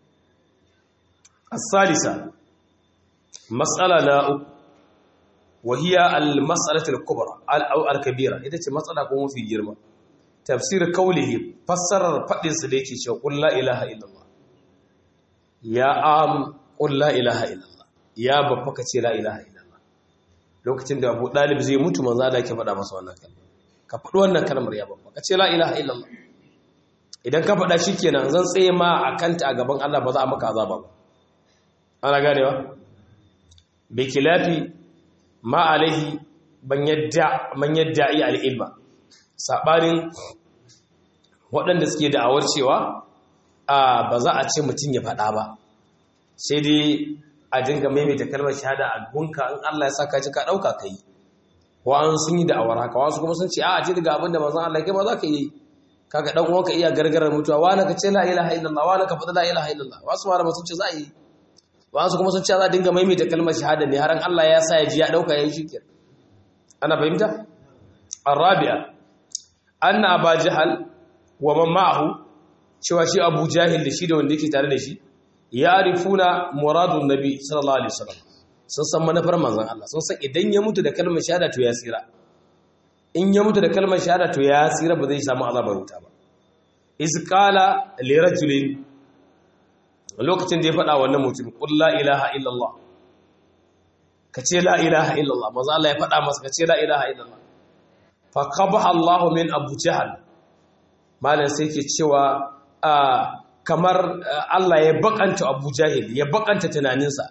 Speaker 1: as-salisa mas'ala na وهي المسألة الكبرى أو الكبيرة إذا ce matsala ko mafi girma tafsir kaulihi fassarar fadin su da yake cewa qul la ilaha illallah ya am qul la ilaha illallah ya babba ka ce la ilaha illallah lokacin da Abu Dalib zai mutu manzo Allah yake faɗa masa wannan kalma ka faɗi wannan kalmar ya babba ka ce la ilaha illallah idan ka faɗa shikenan zan tsaye ma akanta a gaban Allah ba za a maka azaba ba ana ganewa bi kilafi ma alaihi man yadda iya al'ilma saɓanin waɗanda suke da'awar cewa ba za a ce mutum ya faɗa ba sai dai a dinga maimaita kalmar shahada a gunka in Allah ya saka ci ka ɗauka ka yi wa'an sun yi da'awar haka wasu kuma sun ce a ce daga abin da mazan Allah ke ba za ka yi kaga ɗan uwanka iya gargarar mutuwa wani ka ce la ilaha illallah wani ka faɗi la ilaha illallah wasu malama sun ce za a yi wasu kuma sun ce za a dinga maimaita kalmar shahada ne har Allah ya sa ya ji ya dauka yayin shikir ana fahimta arabi'a anna aba jahal wa man ma'ahu cewa shi abu jahil da shi da wanda yake tare da shi ya'rifuna muradun nabi sallallahu alaihi wasallam sun san manufar manzon Allah sun san idan ya mutu da kalmar shahada to ya tsira in ya mutu da kalmar shahada to ya tsira ba zai samu azabar wuta ba iz qala li rajulin lokacin da ya faɗa wannan mutum ƙul la ilaha illallah ka ce la ilaha illallah maza Allah ya faɗa masa ka ce la ilaha illallah fa qabaha Allah min Abu Jahl malan sai ke cewa kamar Allah ya bakanta Abu Jahil ya bakanta tunaninsa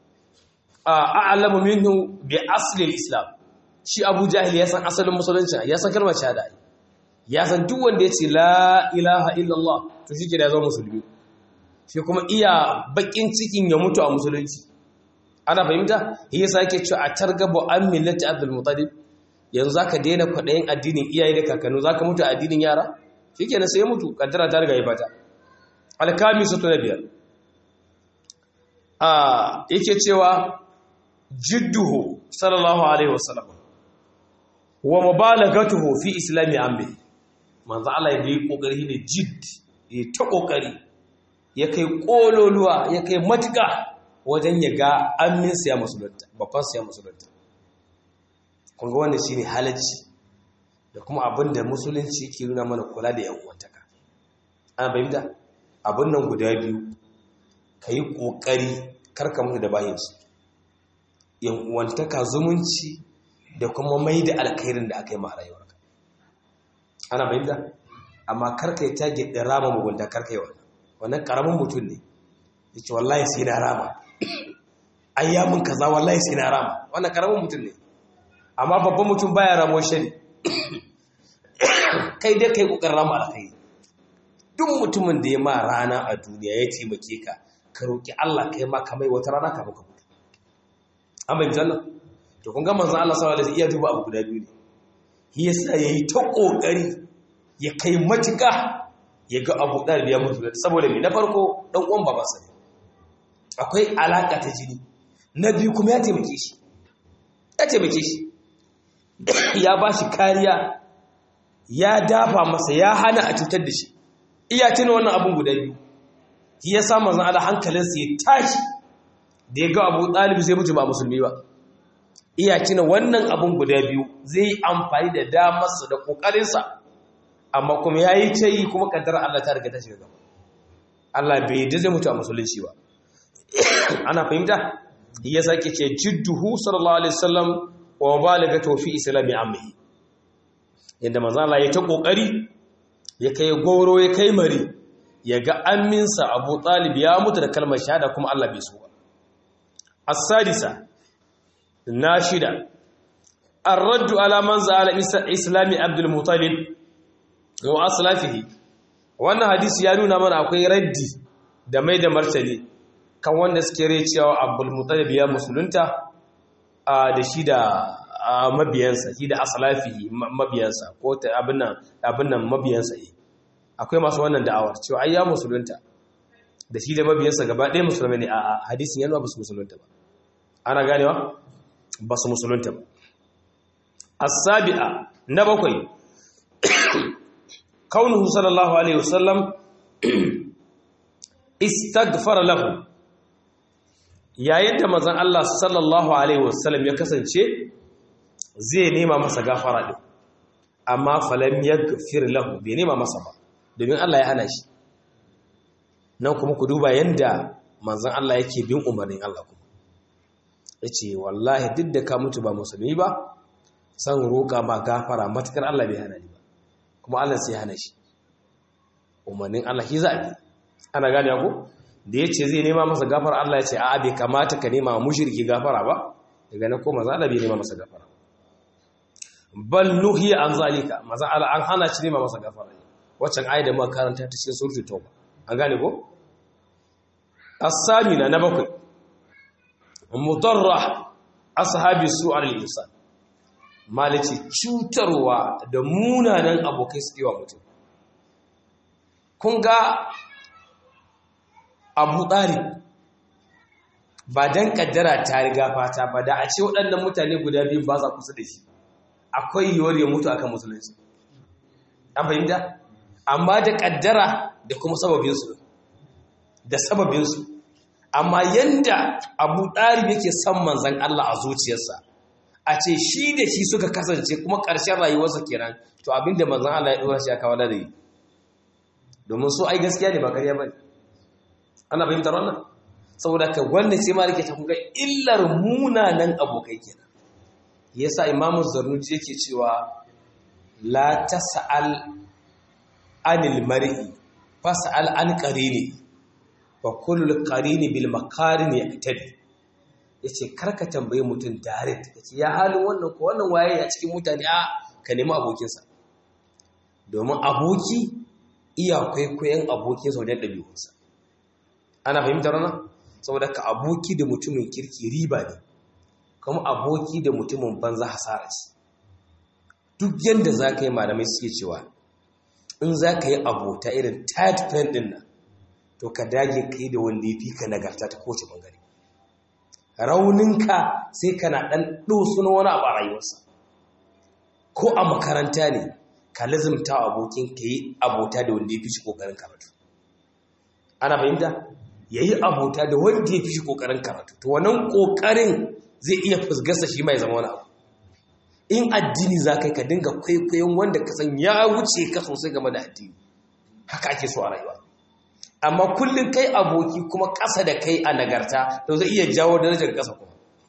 Speaker 1: a'lamu minhu bi asli islam shi Abu Jahil ya san asalin musulunci ya san kalmar shahada ya san duk wanda ya ce la ilaha illallah to shi ke da zama musulmi shi kuma iya bakin cikin ya mutu a musulunci ana fahimta yasa yake cewa a targabu an millati abdul mutalib yanzu zaka daina kwadayin addinin iyaye da kakannu zaka mutu a addinin yara shikenan sai ya mutu kaddara ta riga ya bata alkamisu to biyar a yake cewa jidduhu sallallahu alaihi wasallam wa mubalagatuhu fi islami amri manzo Allah ya yi kokari ne jidd ya ta kokari ya kai ƙololuwa ya kai matuƙa wajen ya ga aminsa ya musulunta babbansa ya musulunta kunga wanda shi ne halacci da kuma abin da musulunci ke nuna mana kula da yan'uwantaka ana bayyanta abin nan guda biyu ka yi ƙoƙari karka mutu da bayansu yan'uwantaka zumunci da kuma mai da alkhairin da aka yi ma rayuwarka ana bayyanta amma karka yi tage ɗin rama mugunta karka yi wannan wannan karamin mutum ne ya ce wallahi sai na rama ayyamin kaza wallahi sai na rama wannan karamin mutum ne amma babban mutum baya ramo shari kai dai kai kokarin rama alkai duk mutumin da ya ma rana a duniya ya taimake ka ka roki Allah kai ma kamai wata rana ka muka mutu an bai jannan to kun ga manzon Allah sallallahu alaihi wasallam iya duba abu guda biyu ne shi yasa yayi ta kokari ya kai matuka ya ga abu ɗalibi ya mutu saboda mai na farko ɗan uwan babansa ne akwai alaƙa ta jini na biyu kuma ya taimake shi ya taimake shi ya ba shi kariya ya dafa masa ya hana a cutar da shi iya tuna wannan abin guda biyu ya sa mazan ala hankalinsa ya tashi da ya ga abu ɗalibi zai mutu ba musulmi ba iya tuna wannan abin guda biyu zai yi amfani da damarsa da ƙoƙarinsa amma kuma ya yi ta yi kuma kaddara Allah ta riga ta shiga gaba Allah bai da zai mutu a musulunci ba ana fahimta ya sake ce jidduhu sallallahu alaihi wasallam wa balaga fi islami amhi yadda manzo Allah ya ta kokari ya kai goro ya kai mari ya ga aminsa Abu Talib ya mutu da kalmar shahada kuma Allah bai so ba as-sadisa nashida الرد على من زعل إسلام عبد المطلب wa aslafihi wannan hadisi ya nuna mana akwai raddi da mai da martani kan wanda suke rai cewa abul mutalib ya musulunta da shi da mabiyansa shi da aslafihi mabiyansa ko abin nan abin nan mabiyansa ne akwai masu wannan da'awar cewa ai ya musulunta da shi da mabiyansa gaba ɗaya musulmai ne a hadisin yana ba su musulunta ba ana ganewa ba su musulunta ba as-sabi'a na bakwai kaunuhu sallallahu alaihi wasallam istaghfara lahu yayin da manzon Allah sallallahu alaihi wasallam ya kasance zai nema masa gafara din amma falam yaghfir lahu bai nema masa ba domin Allah ya hana shi nan kuma ku duba yanda manzon Allah yake bin umarnin Allah kuma yace wallahi duk da ka mutu ba musulmi ba san roƙa ma gafara matakar Allah bai hana ni ba kuma Allah sai hana shi umarnin Allah shi zabi ana gane ko da yace zai nema masa gafara Allah ya ce a'a bai kamata ka nema mushriki gafara ba daga nan ko manzo Allah bai nema masa gafara bal nuhiya an zalika manzo Allah an hana shi nema masa gafara waccan ayat da muka karanta ta cikin suratul tauba an gane ko as-samina na bakwai mudarrah ashabi su'al al-insan malici cutarwa da munanan abokai suke wa mutum kun ga abu ɗari ba don ƙaddara ta riga fata ba da a ce waɗannan mutane guda biyu ba za kusa da shi akwai yiwuwar ya mutu akan musulunci an fahimta amma da ƙaddara da kuma sababinsu da sababinsu amma yanda abu ɗari yake son manzan Allah a zuciyarsa a ce shi da shi suka kasance kuma ƙarshen rayuwarsa kenan to abinda manzan Allah ya ɗora shi a kawo da yi domin so ai gaskiya ne ba ƙarya ba ne ana fahimtar wannan saboda ka wanda sai ma rike ta kuga illar munanan abokai kenan yasa imamu zarnuji yake cewa la tas'al anil mar'i fas'al an qarini wa kullu qarini bil makarin yaqtadi yace karka tambaye mutum direct yace ya halin wannan ko wannan waye a cikin mutane a ka nemi abokinsa domin aboki iya kwaikwayon abokin sau da ɗabi'unsa ana fahimtar wannan saboda ka aboki da mutumin kirki riba ne kuma aboki da mutumin banza hasara ce duk yadda za ka yi malamai suke cewa in za ka yi abota irin tight pen ɗin nan to ka dage ka yi da wanda ya fi ka nagarta ta kowace bangare rauninka sai kana ɗan ɗosu na wani abu a rayuwarsa ko a makaranta ne ka lazimta abokin ka yi abota da wanda ya fi shi ƙoƙarin karatu ana fahimta ya yi abota da wanda ya fi shi ƙoƙarin karatu to wannan ƙoƙarin zai iya fusgarsa shi mai zama wani abu in addini za ka yi ka dinga kwaikwayon wanda ka san ya wuce ka sosai game da addini haka ake so a rayuwa amma kullum kai aboki kuma ƙasa da kai a nagarta to zai iya jawo darajar ƙasa kuma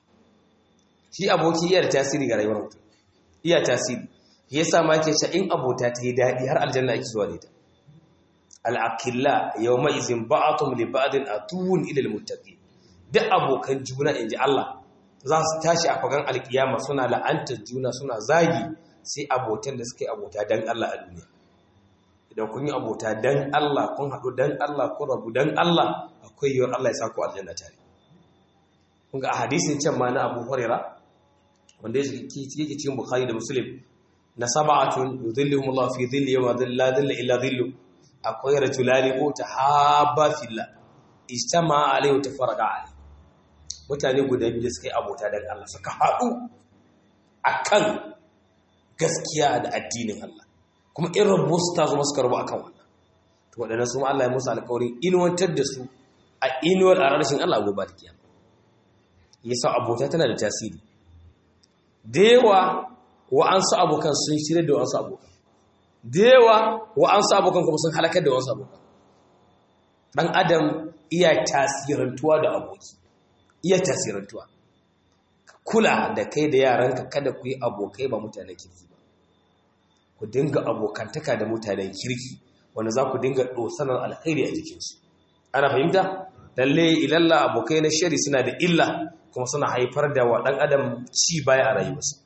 Speaker 1: shi aboki iya da tasiri ga rayuwar mutum iya tasiri ya sa ma ke sha in abota ta yi daɗi har aljanna ake zuwa da ita al'akilla yau mai izin ba'atum li ba'adin a tuwun ilil mutaƙi duk abokan juna in ji Allah za su tashi a fagen alkiyama suna la'antar juna suna zagi sai abotan da suke abota don Allah a duniya idan kun yi abota don Allah kun haɗu don Allah kun rabu don Allah akwai yiwuwar Allah ya sa ku aljanna tare kun ga a hadisin can ma na Abu Huraira wanda yake cikin Bukhari da Muslim na sab'atun yudhilluhum Allah fi dhilli yawma la dhilla illa dhillu akwai rajulani ko tahabba fillah ijtama alayhi wa tafarraqa alayhi mutane guda biyu suka yi abota dan Allah suka haɗu akan gaskiya da addinin Allah kuma in rabu su ta zo suka rabu akan wannan to waɗannan su ma Allah ya musu alƙawarin inuwantar da su a inuwar a rashin Allah gobe da kiyama yasa abota tana da tasiri da yawa wa'ansu abokan sun shirya da wa'ansu abokan da yawa wa'ansu abokan kuma sun halakar da wa'ansu abokan ɗan adam iya tasirantuwa da aboki iya tasirantuwa kula da kai da yaranka kada ku yi abokai ba mutanen kirki ba ku dinga abokantaka da mutanen kirki wanda za ku dinga ɗosanar alkhairi a jikinsu ana fahimta lalle ilalla abokai na shari suna da illa kuma suna haifar da wa ɗan adam ci baya a rayuwarsa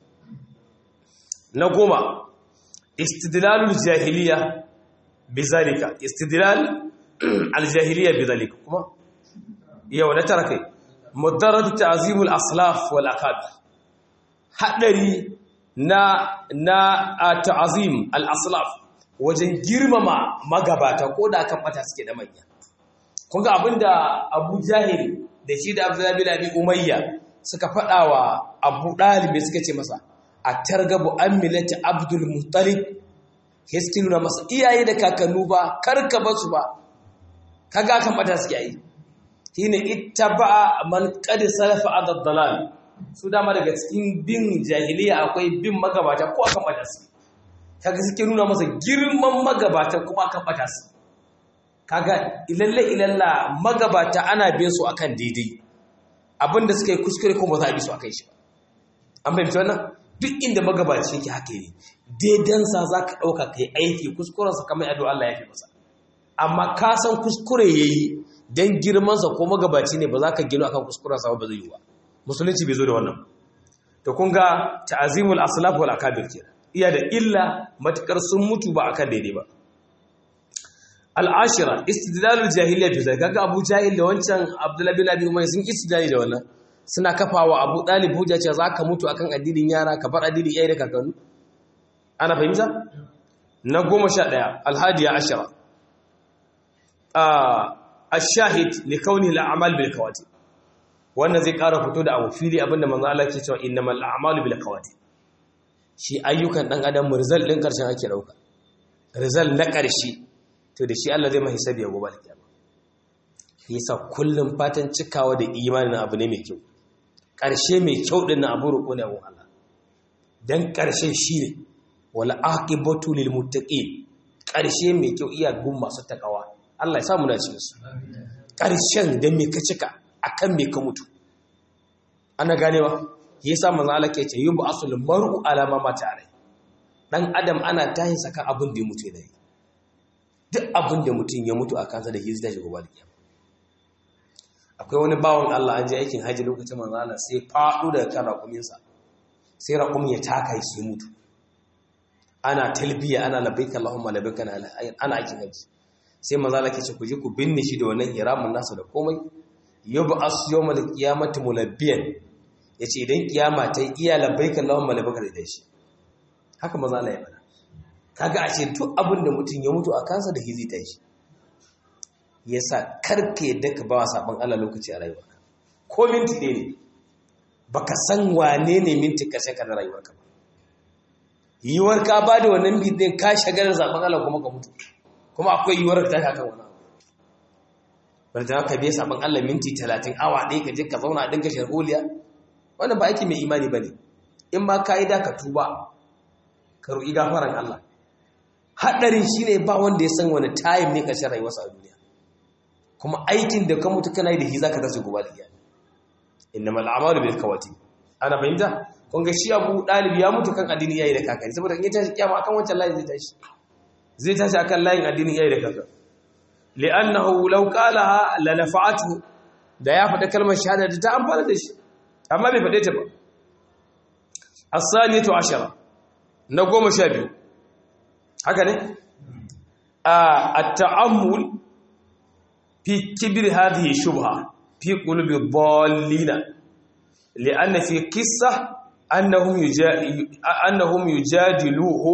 Speaker 1: na goma istidlalul jahiliya bizalika istidlal aljahiliya bizalika kuma yau na tara kai mudarrad ta'zimul aslaf wal akabir hadari na na ta'zim al aslaf wajen girmama magabata ko da kan bata suke da manya kun ga abinda Abu Jahil da shi da Abdullah bin Abi Umayya suka faɗa wa Abu Dalib suka ce masa a targabu an millati Abdul Muttalib hiskin nuna masa iyaye da kakannu ba karka basu ba kaga kan bata suke yi shine ittaba man qad salafa ad-dalal su dama daga cikin bin jahiliya akwai bin magabata ko akan bata su kaga suke nuna masa girman magabata kuma akan bata su kaga ilalle ilalla magabata ana bin su akan daidai abinda suka yi kuskure kuma za a bi su akan shi an fahimci wannan duk inda magabaci yake haka ne daidansa za ka ɗauka ka yi aiki kuskurensa kamar yadda Allah ya fi masa amma ka san kuskure ya yi don girmansa ko magabaci ne ba za ka gino akan kuskurensa ba zai yi ba musulunci bai zo da wannan to kun ga ta'azimul aslaf wal akabir kenan iya da illa matukar sun mutu ba akan daidai ba al'ashira istidlalul jahiliya fi zalika ga Abu Jahil da wancan Abdullah bin Abi Umayr sun istidlali da wannan suna kafawa Abu Dalib hujja cewa zaka mutu akan addinin yara ka bar addinin iyaye da kakannu ana fahimta na 11 alhadiya ashara ash-shahid li kaunihi al-a'mal bil kawati wannan zai ƙara fito da abu fili abinda manzo Allah ke cewa innamal a'malu bil kawati shi ayyukan dan adam result din karshen ake dauka result na karshe to da shi Allah zai mai hisabi gobe alkiyama yasa kullum fatan cikawa da imanin abu ne mai kyau karshe mai kyau din na abu ruko ne abun Allah dan karshe shine wal aqibatu lil muttaqin karshe mai kyau iya gun masu takawa Allah ya samu na cikin su karshen da me ka cika akan me ka mutu ana ganewa yasa manzo Allah ke ce yubu asul mar'u ala ma mata alai dan adam ana tahin saka abin da ya mutu da duk abin da mutum ya mutu a kansa da hizda shi gobe da kiyama akwai wani bawon Allah an je aikin haji lokacin manzo Allah sai faɗo daga kan raƙumin sa sai raƙumin ya taka shi mutu ana talbiya ana labbaika Allahumma labbaika ana aikin haji sai manzo Allah ke ce ku je ku binne shi da wannan hiramun nasa da komai yub'as yawmal qiyamati mulabbiyan yace idan kiyama ta iya labbaika Allahumma labbaika da shi haka manzo Allah ya faɗa kaga ashe duk abin da mutum ya mutu a kansa da hizita shi yasa karka yadda ka ba sabon Allah lokaci a rayuwarka ko minti ne ne baka san wane ne minti kashe ka da rayuwarka ba yiwuwar ka ba da wannan bidin ka shagalar sabon Allah kuma ka mutu kuma akwai yiwuwar ka tashi akan wani abu bari da ka biya sabon Allah minti talatin awa ɗaya ka je ka zauna a dinga sharholiya wannan ba aiki mai imani ba ne in ma ka yi da ka tuba ka roƙi gafaran Allah haɗarin shi ne ba wanda ya san wani tayin ne ƙarshen rayuwarsa a duniya kuma aikin da ka mutu kana yi da shi za ka tashi gobe da iyali inna mal amalu bil kawati ana fahimta kun ga shi abu ɗalibi ya mutu kan addinin iyaye da kakanni saboda in ya tashi kiyama akan wancan layin zai tashi zai tashi akan layin addinin iyaye da kakanni li'annahu law qalaha la nafa'atu da ya faɗa kalmar shahada da ta amfana da shi amma bai faɗe ta ba as-saniyatu ashara na goma sha biyu haka ne a ta'ammul fi kibir hadhihi shubha fi qulubi dhallina li'anna fi qissa annahum annahum yujadiluhu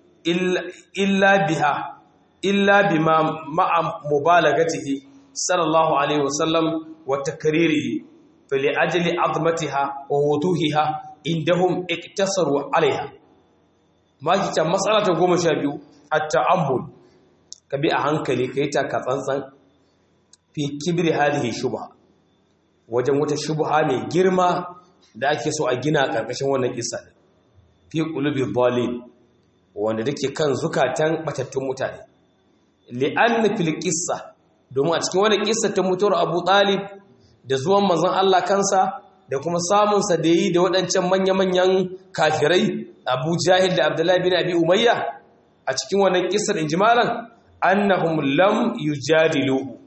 Speaker 1: illa biha illa bima ma'a mubalagatihi sallallahu alaihi wasallam wa takririhi فلأجل عظمتها ووضوحها عندهم اقتصروا عليها ma ki can matsala ta goma sha biyu a ta'ammul ka bi a hankali ka yi taka tsantsan fi kibiri halihi shubha wajen wata shubha mai girma da ake so a gina a ƙarƙashin wannan kisa ne fi ƙulubi bolin wanda dake kan zukatan batattun mutane li'anna fil qissa domin a cikin wannan kissa ta mutuwar Abu Talib da zuwan manzon Allah kansa da kuma samunsa da yi da waɗancan manya-manyan kafirai abu jahil da abdullahi bin abi umayya a cikin wannan kisar injimalan annahum lam yujadiluhu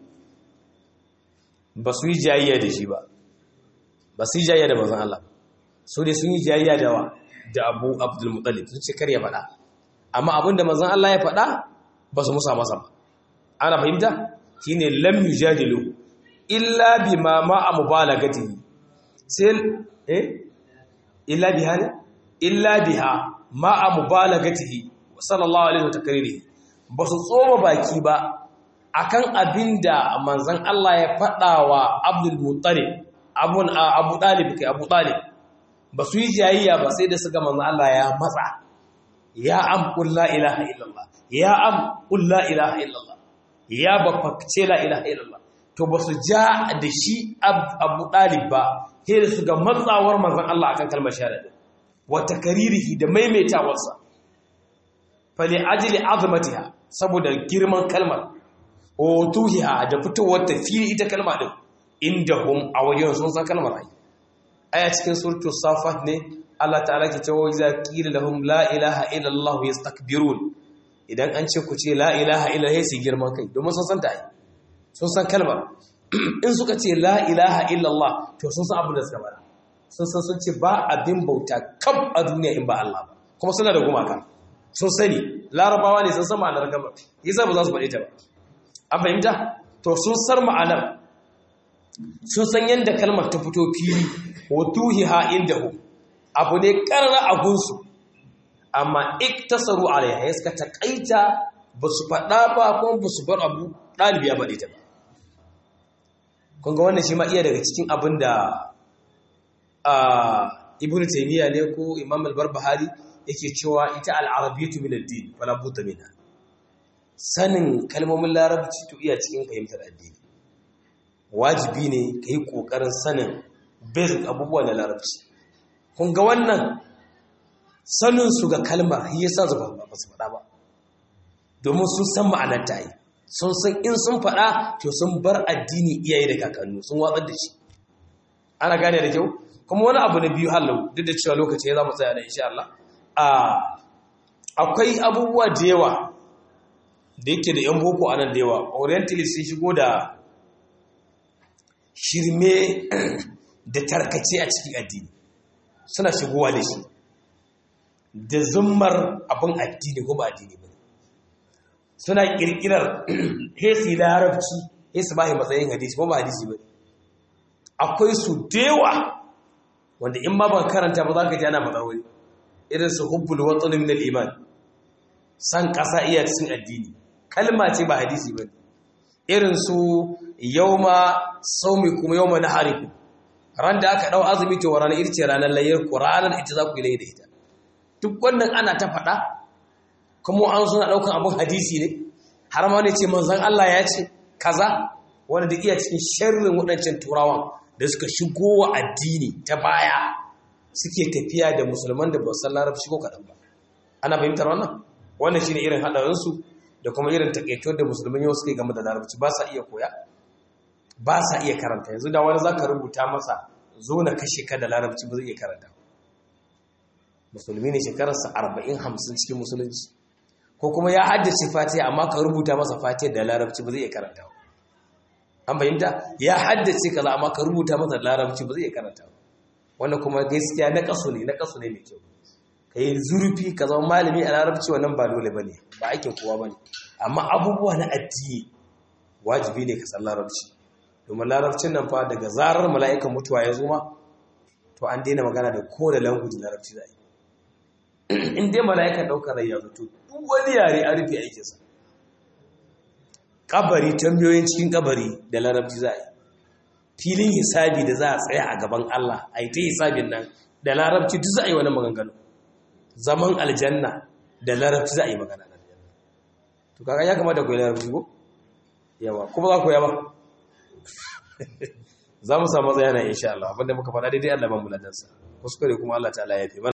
Speaker 1: ba su yi jayayya da shi ba ba su yi jayayya da manzon Allah so dai sun yi jayayya da wa da abu abdul muttalib sun ce kar ya faɗa amma abin da manzon Allah ya faɗa ba su musa masa ba ana fahimta shine lam yujadiluhu illa bima ma'a mubalagatihi sai eh illa biha ne illa biha ma'a mubalagatihi sallallahu alaihi wa takririhi ba su tsoma baki ba akan abin da manzan Allah ya faɗa wa Abdul Muttalib abun Abu Talib kai Abu Talib ba su yi jayayya ba sai da suka manzan Allah ya matsa ya am qul la ilaha illallah ya am qul la ilaha illallah ya bafakce la ilaha illallah to ba su ja da shi Abu Talib ba sai da suka matsawar manzan Allah akan kalmar shahada wa takaririhi da maimaitawarsa fali ajli azmatiha saboda girman kalmar otuhiha da fitowar tafiri ita kalma din indahum a wajen sun san kalmar ai aya cikin suratul safat ne Allah ta'ala ke cewa iza qila lahum la ilaha illa Allah yastakbirun idan an ce ku ce la ilaha illa Allah sai girman kai domin sun san ta ai sun san kalmar in suka ce la ilaha illa Allah to sun san abin da suka bada sun san sun ce ba abin bauta kam a duniya in ba Allah ba kuma suna da gumaka sun sani larabawa ne sun san ma'anar kalmar yasa ba za su faɗe ta ba an fahimta to sun sar ma'anar sun san yadda kalmar ta fito fili wato ha inda hu abu ne karra a gunsu amma iktasaru alaiha ya suka taƙaita ba su faɗa ba kuma ba su bar abu ɗalibi ya faɗi ta ba kun ga wannan shi ma iya daga cikin abin da ibn taymiya ne ko imam al-barbahari yake cewa ita al-arabiyyatu min ad-din wala budda minha sanin kalmomin larabci to iya cikin fahimtar addini wajibi ne ka yi ƙoƙarin sanin basic abubuwa na larabci kun ga wannan saninsu ga kalmar yi yasa zuba ba su faɗa ba domin sun san ma'anar ta yi sun san in sun faɗa to sun bar addini iyaye da kakannu sun watsar da shi ana gane da kyau kuma wani abu na biyu hallau duk da cewa lokaci ya za mu tsaya da insha Allah akwai abubuwa da yawa da yake da 'yan boko a nan da yawa orientalist sun shigo da shirme da tarkace a cikin addini suna shigowa da shi da zummar abin addini ko ba addini ba suna kirkirar hesi larabci hesi ba matsayin hadisi ko ba hadisi ba akwai su dewa wanda in ma ban karanta ba za ka ji ana matsawai irin su hubbul watsanin min iman san ƙasa iya cikin addini kalma ce ba hadisi ba irin su yauma saumi kuma yauma na hariku ran da aka ɗau azumi to ranar ita ce ranar layyar ku ranar ita za ku yi da ita duk wannan ana ta faɗa kuma an suna ɗaukan abin hadisi ne har ma ne ce manzan Allah ya ce kaza wanda da iya cikin sharrin waɗancan turawan da suka shigo wa addini ta baya suke tafiya da musulman da ba san larabci ko kaɗan ba ana fahimtar wannan wannan shine irin haɗarinsu da kuma irin takaituwar da musulman yau suke game da larabci ba sa iya koya ba sa iya karanta yanzu da wani za ka rubuta masa zo na kashe ka da larabci ba zai iya karanta musulmi ne shekararsa arba'in hamsin cikin musulunci ko kuma ya haddace fatiha amma ka rubuta masa fatiha da larabci ba zai iya karanta an fahimta ya haddace kaza amma ka rubuta masa da larabci ba zai iya karanta wannan kuma gaskiya na kaso ne na kaso ne mai kyau ka yi zurfi ka zama malami a larabci wannan ba dole ba ne ba aikin kowa ba ne amma abubuwa na addini wajibi ne ka san larabci domin larabcin nan fa daga zarar mala'ikan mutuwa ya zo ma to an daina magana da kowane language larabci za a yi in dai mala'ikan ɗaukar rai ya zato duk wani yare an rufe aikinsa kabari tambayoyin cikin kabari da larabci za a yi filin hisabi da za a tsaya a gaban Allah a yi ta hisabin nan da larabci duk za a yi wani maganganu zaman aljanna da larabci za a yi magana da aljanna to kaga ya kamata ku yi larabci ko yawa kuma za ku yawa za mu samu tsayana insha Allah abinda muka faɗa daidai Allah ban muladansa kuskure kuma Allah ta'ala ya fi